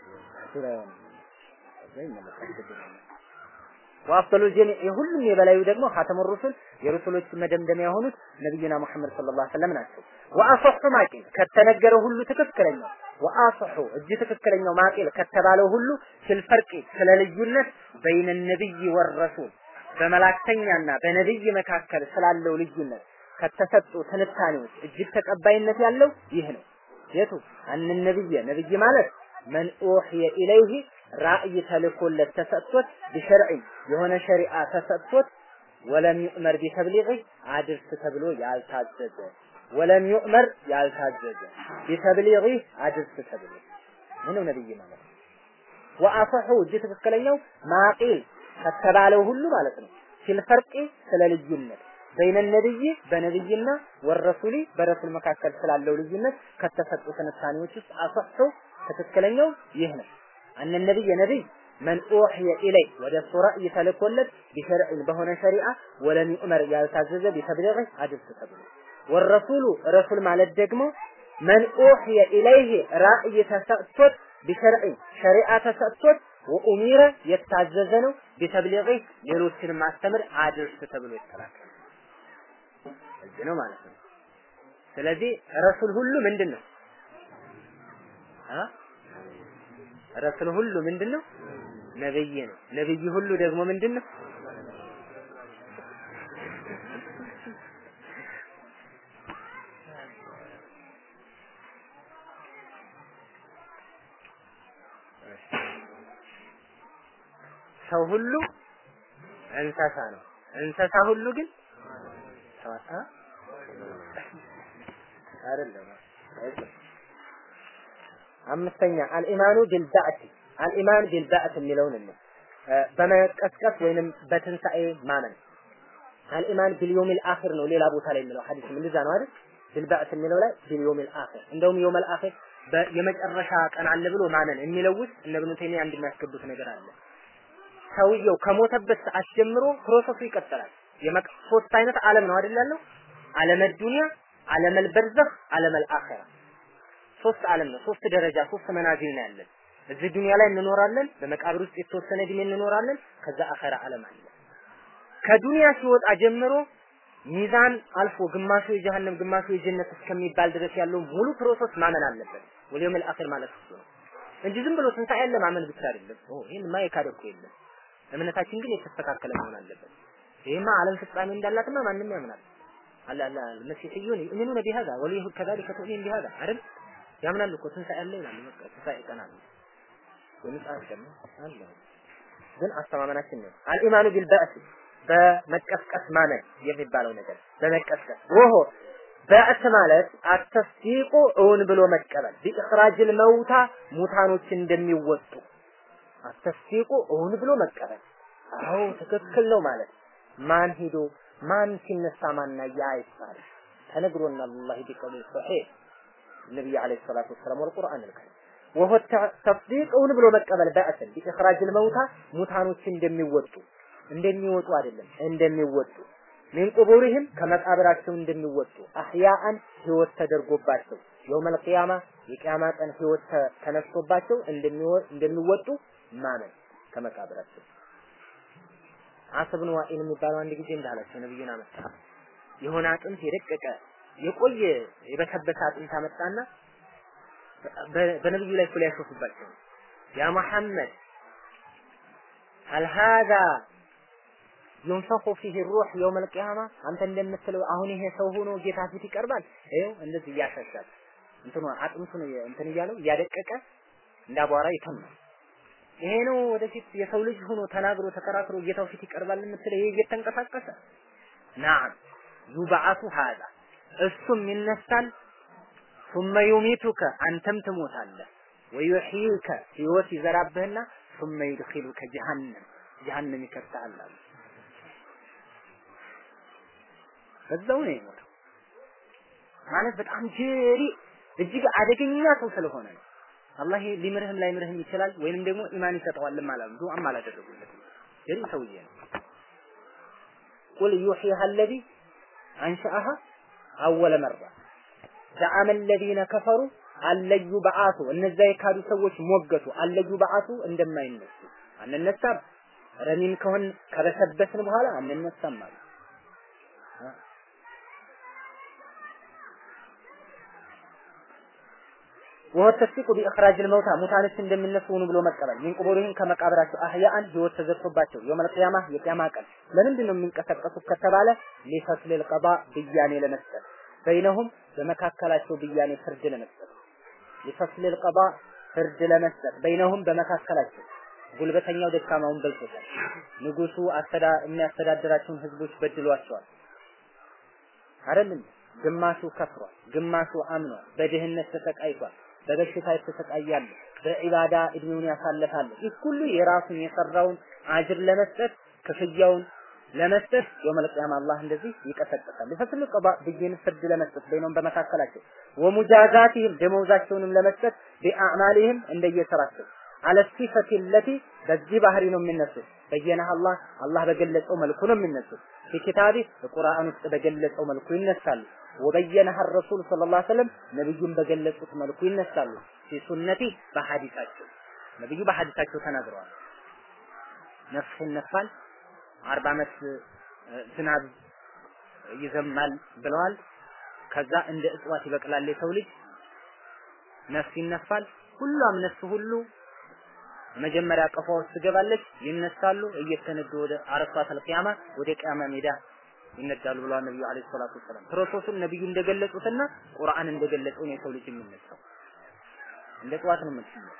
ወአፍደሉ ጀሚዕ የሁሉም የበላዩ ደግሞ ኻተሙ ሩሱል የሩሱሎች መደምደሚያ የሆኑት ነብዩና መሐመድ ሰለላሁ ዐለይሂ ወሰለም ናቸው። ወአሰሑ ማቂል ከተነገረው ሁሉ ትክክለኛው ወአሰሑ እጅ ትክክለኛው ማቂል ከተባለው ሁሉ ፊልፈርቂ ስለ ልዩነት በይነ ነብይ ወረሱል በመላእክተኛና በነብይ መካከል ስላለው ልዩነት ከተሰጡ ትንታኔዎች እጅግ ተቀባይነት ያለው ይህ ነው። የቱ አን ነብይ ነብይ ማለት መን ኡህየ ኢለይሂ ራእይ ተልኮለት ተሰጥቶት ቢሸርዕ የሆነ ሸሪዓ ተሰጥቶት ወለም ዩእመር ቢተብሊغ አድርስ ተብሎ ያልታዘዘ ወለም ዩእመር ያልታዘዘ ቢተብሊغ አድርስ ተብሎ ምነው ነብይ ማለት ወአፈሑ እጅ ትክክለኛው ማቂል ከተባለው ሁሉ ማለት ነው ፊልፈርቂ ስለ ልዩነት በይነ ነብይ በነብይና ወረሱሊ በረሱል መካከል ስላለው ልዩነት ከተሰጡ ትንታኔዎች ውስጥ አሰሑ ትክክለኛው ይህ ነው። አነ ነብይ ነብይ መን ኡህየ ኢለይ ወደ እሱ ራእይ ተልኮለት ቢሸርዕን በሆነ ሸሪዓ ወለም ዩእመር ያልታዘዘ ቢተብሊغ አድርስ ተብሎ ወረሱሉ ረሱል ማለት ደግሞ መን ኡህየ ኢለይህ ራእይ ተሰጥቶት ቢሸርዕን ሸሪዓ ተሰጥቶት ወኡሚረ የታዘዘ ነው ቢተብሊغ ሌሎችን ማስተምር አድርስ ተብሎ ይተላከል እዚህ ነው ማለት ነው። ስለዚህ ረሱል ሁሉ ምንድን ነው? ረሱል ሁሉ ምንድን ነው? ነብይ ነው። ነብይ ሁሉ ደግሞ ምንድን ነው? ሰው ሁሉ እንስሳ ነው። እንስሳ ሁሉ ግን ሰዋታ አይደለም። አምስተኛ አልኢማኑ ቢልባዕት አልኢማን ቢልባዕት የሚለውን ነው። በመቀስቀስ ወይንም በትንሣኤ ማመን አልኢማን ቢልዮሚል አኺር ነው ሌላ ቦታ ላይ የሚለው ሐዲስ እንደዛ ነው አይደል ቢልባዕት የሚለው ላይ ቢልዮሚል አኺር እንደውም ዮመል አኺር የመጨረሻ ቀን አለ ብሎ ማመን የሚለው ውስጥ እነ ኢብኑ ተይሚያ አንድ የሚያስገቡት ነገር አለ ሰውየው ከሞተበት ሰዓት ጀምሮ ፕሮሰሱ ይቀጥላል ሶስት አይነት ዓለም ነው አይደል ያለው ዓለመ ዱንያ ዓለመል በርዘኽ ዓለመል አኺራ ሶስት ዓለም ነው ሶስት ደረጃ ሶስት መናዚል ነው ያለን እዚህ ዱንያ ላይ እንኖራለን በመቃብር ውስጥ የተወሰነ እድሜ እንኖራለን ከዛ አኺራ ዓለም አለ ከዱንያ ሲወጣ ጀምሮ ሚዛን አልፎ ግማሹ የጀሃነም ግማሹ የጀነት እስከሚባል ድረስ ያለው ሙሉ ፕሮሰስ ማመን አለበት ወልየውም አልአኺር ማለት እሱ ነው እንጂ ዝም ብሎ ትንሣኤ ያለ ማመን ብቻ አይደለም ኦ ይሄን ማ የካደ እኮ የለም እምነታችን ግን የተስተካከለ መሆን አለበት ይሄማ ዓለም ፍጻሜ እንዳላትማ ማንም ያምናል አላ አላ መሲሕዩን ይؤمنون بهذا واليهود كذلك تؤمن بهذا አይደል ያምናሉ እኮ ትንሣኤ አለ ይላሉ በቃ ትንሣኤ ቀን አለ ወይምጻፍ ደግሞ አለ ግን አስተማመናችን ነው አልኢማኑ ቢልባእስ በመቀስቀስ ማመን የሚባለው ነገር በመቀስቀስ ወሆ በእስ ማለት አተስዲቁ እውን ብሎ መቀበል ቢእኽራጅል መውታ ሙታኖች እንደሚወጡ አተስዲቁ እውን ብሎ መቀበል አዎ ትክክል ነው ማለት ማን ሂዶ ማን ሲነሳ ማና ያ ይባል ተነግሮና አላህ ቢቀውል ሶሒህ ነብይ አለይሂ ሰላቱ ወሰላም ወልቁርአን አልከሪም ወሆ ተስዲቅ እውን ብሎ መቀበል በእስን ቢእኽራጅል መውታ ሙታኖች እንደሚወጡ እንደሚወጡ አይደለም እንደሚወጡ ሚን ቁቡሪህም ከመቃብራቸው እንደሚወጡ አህያአን ህይወት ተደርጎባቸው የውመል ቂያማ የቂያማ ቀን ህይወት ተነስቶባቸው እንደሚወጡ ማመን ከመቃብራቸው አሰብን ዋኢል የሚባለው አንድ ጊዜ እንዳላቸው ነብዩን አመጣ የሆነ አጥንት የደቀቀ የቆየ የበሰበሰ አጥንት አመጣና በነብዩ ላይ እኮ ሊያሾፉባቸው ያ መሐመድ هل هذا ينفخ فيه الروح يوم القيامة አንተ እንደምትለው አሁን ይሄ ሰው ሆኖ ጌታ ፊት ይቀርባል ይኸው እንደዚህ እያሻሻል እንትኑ አጥንቱን እንትን እያለው እያደቀቀ እንዳቧራ ይተማል ይሄ ነው ወደፊት የሰው ልጅ ሆኖ ተናግሮ ተከራክሮ ጌታው ፊት ይቀርባል የምትለው ይሄ እየተንቀሳቀሰ ናም ዩብዓቱ ሀዛ እሱም ይነሳል ثم يميتك አንተም ትሞታለህ ወዩሕይከ ህይወት ይዘራብህና ثم يدخلك جهنم جهنم ይከተሃል አሉ በዛው ነው የሞተው ማለት በጣም ጀሪ እጅግ አደገኛ ሰው ስለሆነ ነው አላህ ሊምርህም ላይምርህም ይችላል ወይንም ደግሞ ኢማን ይሰጠዋል ማለት ነው ዱዓም አላደረጉለትም ጀሪ ሰውዬ ነው ቁል ዩሕይሃ الذي አንሸአሃ አወለ መራ ዘዓመ الذين كفروا አለዩ በአቱ እነዛ የካዱ ሰዎች ሞገቱ አለዩ በአቱ እንደማይነሱ አንነሳም ረሚም ከሆን ከበሰበስን በኋላ አንነሳም ማለት ወሆ ተስዲቁ ቢእኽራጅ ልመውታ ሙታኖች እንደሚነሱ ሆኑ ብሎ መቀበል ሚን ቁቡሪህም ከመቃብራቸው አህያአን ህይወት ተዘርቶባቸው የውመል ቂያማ የቂያማ ቀን ለምንድን ነው የሚንቀሳቀሱት ከተባለ ሊፈስል ልቀባ ብያኔ ለመስጠት በይነሁም በመካከላቸው ብያኔ ፍርድ ለመስጠት ሊፈስል ልቀባ ፍርድ ለመስጠት በይነሁም በመካከላቸው ጉልበተኛው ደካማውን በልቶታል ንጉሱ አስተዳ የሚያስተዳድራቸውን ህዝቦች በድሏቸዋል አይደለም ግማሹ ከፍሯል ግማሹ አምኗል በድህነት ተሰቃይቷል በበሽታ የተሰቃያለ በዒባዳ እድሜውን ያሳለፋለ ይህ ሁሉ የራሱን የሰራውን አጅር ለመስጠት ክፍያውን ለመስጠት የውመል ቂያማ አላህ እንደዚህ ይቀሰቅሳል ለፈስል ቀባ ብይን ፍርድ ለመስጠት በይነውም በመካከላቸው ወሙጃዛቲህም ደመወዛቸውንም ለመስጠት ቢአዕማሊህም እንደየስራቸው አለ ሲፈቲ ለቲ በዚህ ባህሪ ነው የሚነሱት በየነህ አላህ አላህ በገለጸው መልኩ ነው የሚነሱት ፊኪታቢ በቁርአን ውስጥ በገለጸው መልኩ ይነሳሉ ወበየነህ ረሱል ሰለላሁ ዐለይሂ ወሰለም ነብዩን በገለጹት መልኩ ይነሳሉ ፊሱነቲ በሐዲሳቸው ነብዩ በሐዲሳቸው ተናግረዋል ነፍስ ይነፋል አርባ ዓመት ዝናብ ይዘማል ብለዋል ከዛ እንደ እጽዋት ይበቅላል የሰው ልጅ ነፍስ ይነፋል ሁሉም ነፍስ ሁሉ መጀመሪያ ቀፏ ውስጥ ትገባለች ይነሳሉ እየተነዱ ወደ አረፋተል ቂያማ ወደ ቂያማ ሜዳ ይነዳሉ ብለዋል ነብዩ አለይሂ ሰላቱ ወሰላም ፕሮሰሱን ነብዩ እንደገለጹትና ቁርአን እንደገለጸው ነው የሰው ልጅ የሚነሳው እንደ ጠዋት ነው የምትነሳው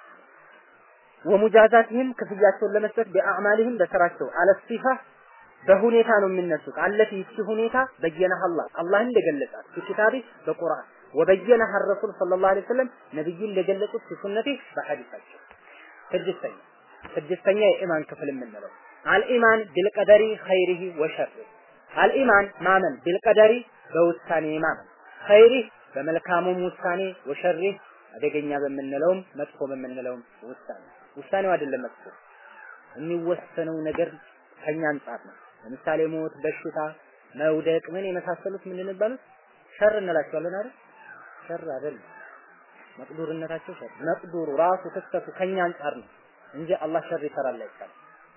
ወሙጃዛትህም ክፍያቸውን ለመስጠት በአዕማልህም በስራቸው አለሲፋ በሁኔታ ነው የሚነሱት አለቲ ይቺ ሁኔታ በየነህ አላህ አላህ እንደገለጻት በኪታቢ በቁርአን ወበየነህ ረሱል ሰለላሁ ዐለይሂ ወሰለም ነብዩ እንደገለጹት በሱነቴ በሐዲሳቸው ስድስተኛ ስድስተኛ የኢማን ክፍል የምንለው አልኢማን ቢልቀደሪ ኸይሪሂ ወሸሪ አልኢማን ማመን ቢልቀደሪ በውሳኔ ማመን ኸይሪህ በመልካሙም ውሳኔ ወሸሪህ አደገኛ በምንለውም መጥፎ በምንለውም ውሳኔ ውሳኔው አይደለም መጥፎ የሚወሰነው ነገር ከኛ አንጻር ነው። ለምሳሌ ሞት፣ በሽታ፣ መውደቅ ምን የመሳሰሉት ምን እንባሉት ሸር እንላቸዋለን አይደል? ሸር አይደለም። መቅዱርነታቸው ሸር መቅዱሩ ራሱ ክስተቱ ከኛ አንጻር ነው እንጂ አላህ ሸር ይሰራል አይባልም።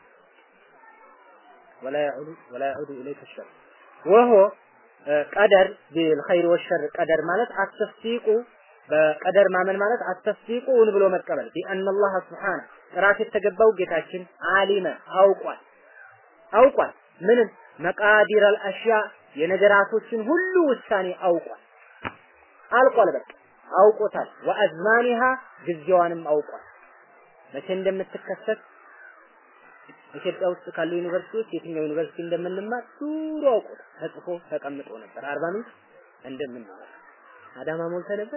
ወላ ያዑዱ ወላ ያዑዱ ኢለይከ ሸር ወሆ ቀደር ቢልኸይር ወሸር ቀደር ማለት አተስዲቁ በቀደር ማመን ማለት አተስዲቁን ብሎ መቀበል ቢአን አላህ ስብሓነ ጥራት የተገባው ጌታችን አሊመ አውቋል አውቋል ምንም መቃዲር አልአሽያ የነገራቶችን ሁሉ ውሳኔ አውቋል አልቋል በቃ አውቆታል ወአዝማኒሃ ጊዜዋንም አውቋል መቼ እንደምትከሰት ኢትዮጵያ ውስጥ ካሉ ዩኒቨርሲቲዎች የትኛው ዩኒቨርሲቲ እንደምንማር ዱሮ አውቆታል ተጽፎ ተቀምጦ ነበር አርባ ምንጭ እንደምንማር አዳማ ሞልተ ነበር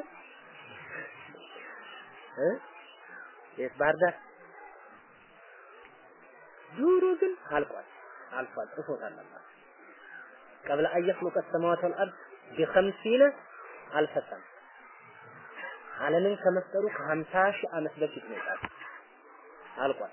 እ የት ባህር ዳር ዱሮ ግን አልቋል አልፏል ጽፎታል አላህ قبل أن يخلق السماوات والأرض بخمسين ألف سنة ዓለምን ከመፍጠሩ ከሀምሳ ሺህ ዓመት በፊት ነው የጻፈው አልቋል።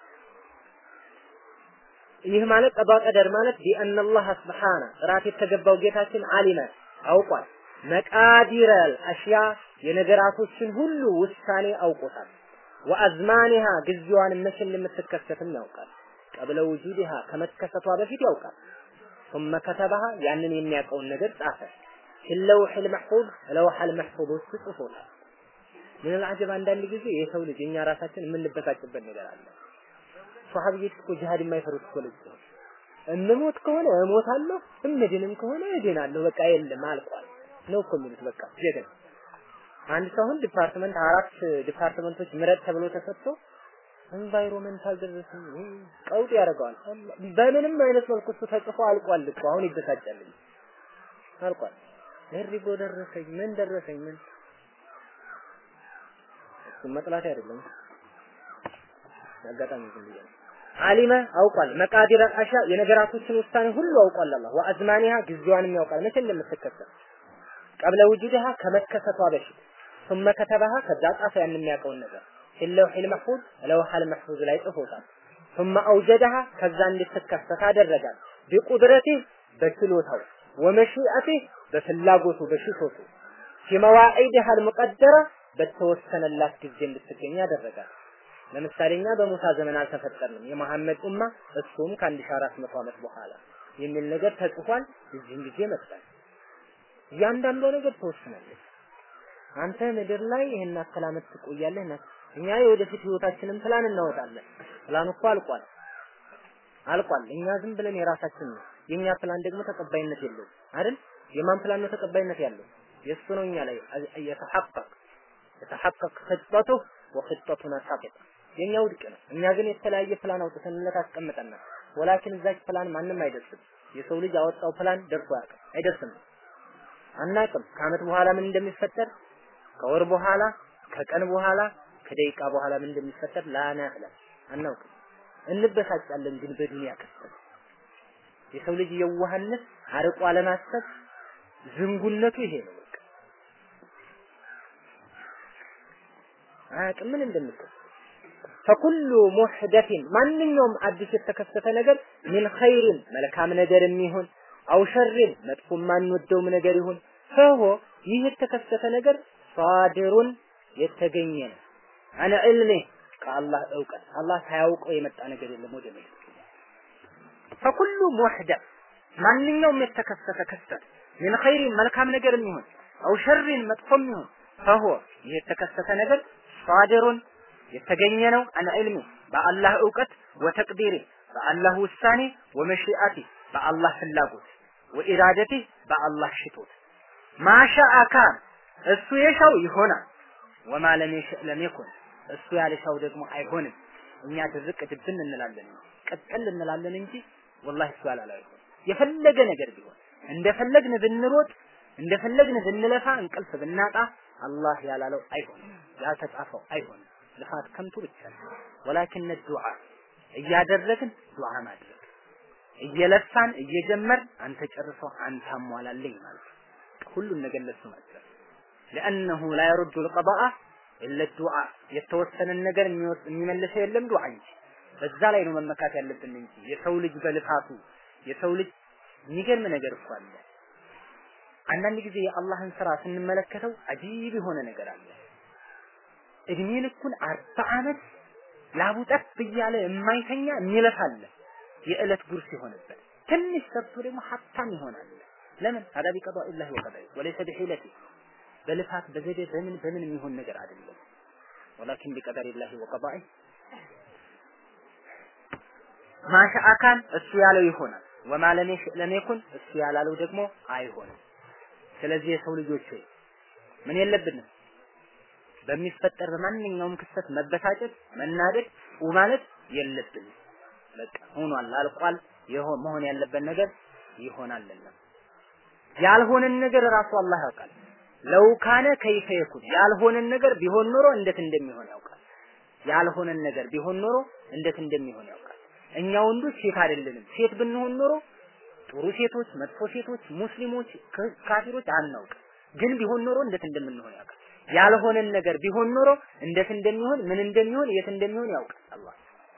ይህ ማለት ቀዷ ቀደር ማለት ቢአን አላህ ስብሓነ ጥራት የተገባው ጌታችን አሊመ አውቋል። መቃዲረል አሽያ የነገራቶችን ሁሉ ውሳኔ አውቆታል። ወአዝማኒሃ ጊዜዋን መቼ እንደምትከሰትም ያውቃል። ቀብለ ውጁድሃ ከመከሰቷ በፊት ያውቃል። ثم ከተበሃ ያንን የሚያውቀውን ነገር ጻፈ። ፊለውሕ ልመሕፉዝ ለውሐ ልመሕፉዝ ውስጥ ጽፎታል። ምን አልዓጀብ አንዳንድ ጊዜ የሰው ልጅ እኛ ራሳችን የምንበሳጭበት ነገር አለ። ሷሐቢዎች እኮ ጂሃድ የማይፈሩት እኮ ልጅ ነው። እንሞት ከሆነ እሞታለሁ፣ እምድንም ከሆነ እድናለሁ። በቃ የለም አልቋል ነው እኮ የሚሉት። በቃ ጀግና አንድ ሰው አሁን ዲፓርትመንት አራት ዲፓርትመንቶች ምረጥ ተብሎ ተሰጥቶ ኤንቫይሮመንታል ደረሰኝ ቀውጥ ያደርገዋል። በምንም አይነት መልኩ እሱ ተጽፎ አልቋል እኮ አሁን ይበሳጫል። አልቋል። እሪጎ ደረሰኝ ምን ደረሰኝ ምን እሱን መጥላት አይደለም አጋጣሚ ዝም ብዬ ነው። አሊመ አውቋል መቃዲር አሻ የነገራቶችን ውሳኔ ሁሉ አውቋል አላህ ወአዝማኒሃ ጊዜዋንም ያውቃል መቼ እንደምትከሰት ቀብለ ውጁድሃ ከመከሰቷ በፊት ثم ከተበሃ ከዛ ጻፈ ያን የሚያውቀውን ነገር ፊለውሕ ልመሕፉዝ ለውሐ ልመሕፉዝ ላይ ጽፎታል ثم አውጀደሃ ከዛ እንድትከሰት አደረጋል ቢቁድረቲህ በችሎታው ወመሺአቲህ በፍላጎቱ በሽቶቱ ፊመዋዒድሃ ልሙቀደረ በተወሰነላት ጊዜ እንድትገኝ ያደረጋል። ለምሳሌ እኛ በሙሳ ዘመን አልተፈጠርንም፣ የመሐመድ ኡማ እሱም ከ1400 ዓመት በኋላ የሚል ነገር ተጽፏል። እዚህም ጊዜ መጣል። እያንዳንዷ ነገር ተወስናለች። አንተ ምድር ላይ ይሄን ያክል ዓመት ትቆያለህ እና እኛ የወደፊት ህይወታችንን ፕላን እናወጣለን። ፕላኑ እኮ አልቋል አልቋል። እኛ ዝም ብለን የራሳችን ነው። የኛ ፕላን ደግሞ ተቀባይነት የለውም አይደል? የማን ፕላን ነው ተቀባይነት ያለው? የእሱ ነው እኛ ላይ የተሐቀቅ የተሐቀቅ ኽጠቱ ወኽጠቱና ሳቂጥ የኛ ውድቅ ነው። እኛ ግን የተለያየ ፕላን አውጥተንለት አስቀምጠናል። ወላኪን እዛች ፕላን ማንም አይደርስም። የሰው ልጅ ያወጣው ፕላን ደርሶ አያውቅም፣ አይደርስም። አናውቅም ከአመት በኋላ ምን እንደሚፈጠር፣ ከወር በኋላ፣ ከቀን በኋላ፣ ከደቂቃ በኋላ ምን እንደሚፈጠር ላናዕለም፣ አናውቅም። እንበሳጫለን ግን በዱንያ ክስተት የሰው ልጅ የዋህነት አርቆ አለማሰብ ዝንጉነቱ ይሄ ነው። በቃ አያውቅም ምን እንደሚከሰት ፈኩሉ ሙሕደቲን ማንኛውም አዲስ የተከሰተ ነገር ሚን ኸይሪን መልካም ነገር የሚሆን አው ሸሪን መጥፎ የማንወደውም ነገር ይሁን ፈሆ ይህ የተከሰተ ነገር ሳድሩን የተገኘ ነው አነ ዕልሜ ከአላህ እውቀት አላህ ሳያውቀው የመጣ ነገር የለም ወደ ምድር ፈኩሉ ሙሕደት ማንኛውም የተከሰተ ክስተት ሚን ኸይሪን መልካም ነገር የሚሆን አው ሸሪን መጥፎም ይሁን ፈሆ ይህ የተከሰተ ነገር ሳድሩን የተገኘ ነው አን ዒልሚ በአላህ እውቀት ወተቅዲሪ በአላህ ውሳኔ ወመሺአቲ በአላህ ፍላጎት ወኢራደቲ በአላህ ሽቶት ማሻአ ካን እሱ የሻው ይሆናል ወማ ለም የሸእ ለም የኩን እሱ ያልሻው ደግሞ አይሆንም እኛ ድርቅ ድብን እንላለን ቀጥል እንላለን እንጂ ወላሂ እሱ ያላለው አይሆን የፈለገ ነገር ቢሆን እንደፈለግን ብንሮጥ እንደፈለግን ብንለፋ እንቅልፍ ብናጣ አላህ ያላለው አይሆንም ያልተጻፈው አይሆንም ልፋት ከንቱ ብቻ ነው። ወላኪን ዱዓ እያደረግን ዱዓ ማድረግ እየለፋን እየጀመር አንተ ጨርሰው አንተ አሟላልኝ ማለት ነው። ሁሉን ነገር ለሱ ማድረግ لأنه لا يرد القضاء إلا الدعاء የተወሰነን ነገር የሚመልሰው የለም ዱዓ እንጂ በዛ ላይ ነው መመካት ያለብን እንጂ የሰው ልጅ በልፋቱ የሰው ልጅ የሚገርም ነገር እኮ አለ። አንዳንድ ጊዜ የአላህን ስራ ስንመለከተው አጂብ የሆነ ነገር አለ። እድሜ ልኩን አርባ ዓመት ላቡ ጠብ እያለ የማይተኛ የሚለፋ አለ። የዕለት ጉርስ የሆነበት ትንሽ ሰርቶ ደግሞ ሀብታም ይሆናል። ለምን ሀዳ ቢቀዷ ኢላሂ ወቀደሪ ወለይሰ ቢሒለቲ በልፋት በዘዴ በምን በምን የሚሆን ነገር አይደለም። ወላኪን ቢቀደር ኢላሂ ወቀዳኢ ማሻ አካን እሱ ያለው ይሆናል። ወማ ለም የኩን እሱ ያላለው ደግሞ አይሆንም። ስለዚህ የሰው ልጆች ሆይ ምን የለብንም በሚፈጠር በማንኛውም ክስተት መበሳጨት፣ መናደድ ማለት የለብንም። በቃ ሆኗል፣ አልቋል። መሆን ያለበት ነገር ይሆናልና ያልሆነን ነገር ራሱ አላህ ያውቃል። ለው ካነ ከይፈ የኩን ያልሆነን ነገር ቢሆን ኖሮ እንዴት እንደሚሆን ያውቃል። ያልሆነን ነገር ቢሆን ኖሮ እንዴት እንደሚሆን ያውቃል። እኛ ወንዶች ሴት አይደለንም። ሴት ብንሆን ኖሮ ጥሩ ሴቶች፣ መጥፎ ሴቶች፣ ሙስሊሞች፣ ካፊሮች አናውቅ። ግን ቢሆን ኖሮ እንዴት እንደምንሆን ያውቃል። ያልሆነን ነገር ቢሆን ኖሮ እንዴት እንደሚሆን ምን እንደሚሆን የት እንደሚሆን ያውቃል አላህ።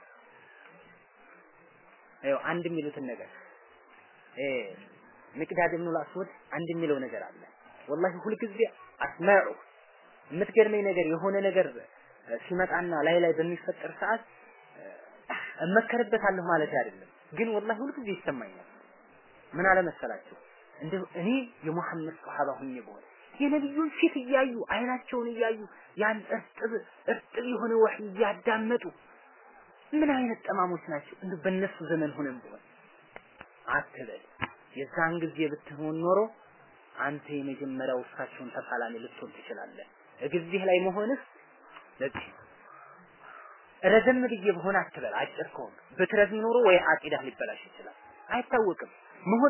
ይኸው አንድ የሚሉትን ነገር እ ሚቅዳድ ኢብኑ አስወድ አንድ የሚለው ነገር አለ። ወላሂ ሁልጊዜ አስማዑ የምትገርመኝ ነገር የሆነ ነገር ሲመጣና ላይ ላይ በሚፈጠር ሰዓት እመከርበታለሁ ማለት አይደለም፣ ግን ወላሂ ሁልጊዜ ይሰማኛል። ምን አለ መሰላችሁ እንደው እኔ የሙሐመድ ሱሐባ ሁኜ በሆነ የነቢዩን ፊት እያዩ አይናቸውን እያዩ ያን እርጥብ እርጥብ የሆነ ወህይ እያዳመጡ ምን አይነት ጠማሞች ናቸው? እንደው በእነሱ ዘመን ሆነን ቢሆን አትበል። የዛን ጊዜ ብትሆን ኖሮ አንተ የመጀመሪያው እሳቸውን ተፋላሚ ልትሆን ትችላለህ። እግዜህ ላይ መሆንህ ለዚህ ረዘም ብዬ በሆነ አትበል። አጭር ከሆነ ብትረዝም ኖሮ ወይ አቂዳህ ሊበላሽ ይችላል። አይታወቅም መሆን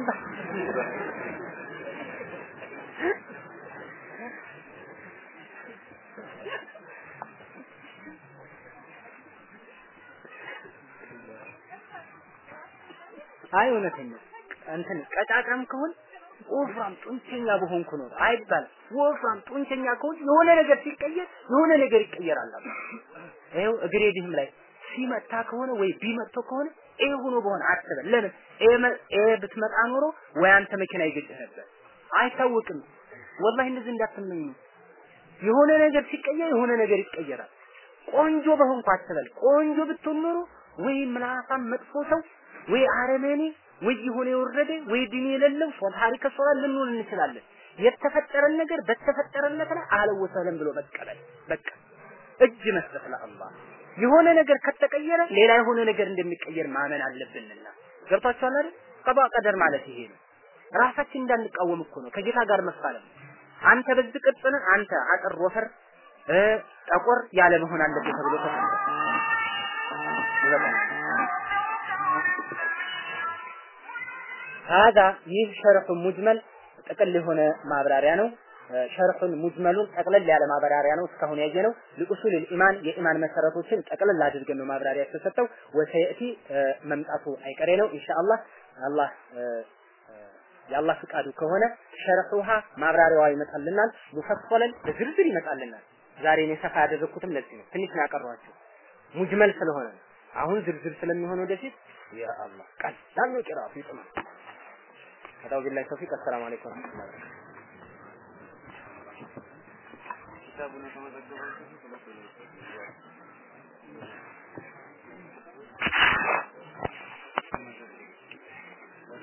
አይ እውነተኛ እንትን ቀጫጫም ከሆን ወፍራም ጡንቸኛ በሆንኩ ነው አይባል። ወፍራም ጡንቸኛ ከሆን የሆነ ነገር ሲቀየር የሆነ ነገር ይቀየራል። ይኸው እግሬ ድህም ላይ ሲመታ ከሆነ ወይ ቢመቶ ከሆነ ኤ ሆኖ በሆነ አትበል። ለምን ኤ ብትመጣ ኖሮ ወይ አንተ መኪና ይገጭህ ነበር። አይታወቅም። ወላሂ እንደዚህ እንዳትመኝ። የሆነ ነገር ሲቀየር የሆነ ነገር ይቀየራል። ቆንጆ በሆንኩ አትበል። ቆንጆ ብትሆን ኖሮ ወይ ምላሳም መጥፎ ሰው ወይ አረመኔ ወይ የሆነ የወረደ ወይ ዲን የሌለው ታሪከ ሶላ ልንሆን እንችላለን። የተፈጠረን ነገር በተፈጠረለት ላይ አህለን ወሰለን ብሎ መቀበል በቃ እጅ መስጠት ለአላህ። የሆነ ነገር ከተቀየረ ሌላ የሆነ ነገር እንደሚቀየር ማመን አለብንና ገብቷችኋል አይደል? ቀባ ቀደር ማለት ይሄ ነው። ራሳችን እንዳንቃወም እኮ ነው ከጌታ ጋር መፋለም። አንተ በዚህ ቅርጽ ነህ፣ አንተ አጥር ወፈር ጠቆር ያለ መሆን አለብህ ተብሎ ተሰጥቷል። ሀዛ ይህ ሸርሑ ሙጅመል ጥቅል የሆነ ማብራሪያ ነው። ሸርሑን ሙጅመሉን ጠቅለል ያለ ማብራሪያ ነው እስካሁን ያየ ነው። ሊኡሱል ኢማን የኢማን መሰረቶችን ጠቅለል አድርገን ነው ማብራሪያ የተሰጠው። ወሰየቲ መምጣቱ አይቀሬ ነው ኢንሻአላህ አላህ የአላህ ፍቃዱ ከሆነ ሸርሑሃ ማብራሪያዋ ይመጣልናል። ሙፈሰለን በዝርዝር ይመጣልናል። ዛሬ እኔ ሰፋ ያደረኩትም ለዚህ ነው። ትንሽ ነው ያቀረኋቸው ሙጅመል ስለሆነ ነው። አሁን ዝርዝር ስለሚሆን ወደፊት ያ አላህ ቀላል ነው ቂራቱ ይጥማል። هذا بالله التوفيق السلام عليكم ورحمة الله وبركاته
كتابنا كما ذكرت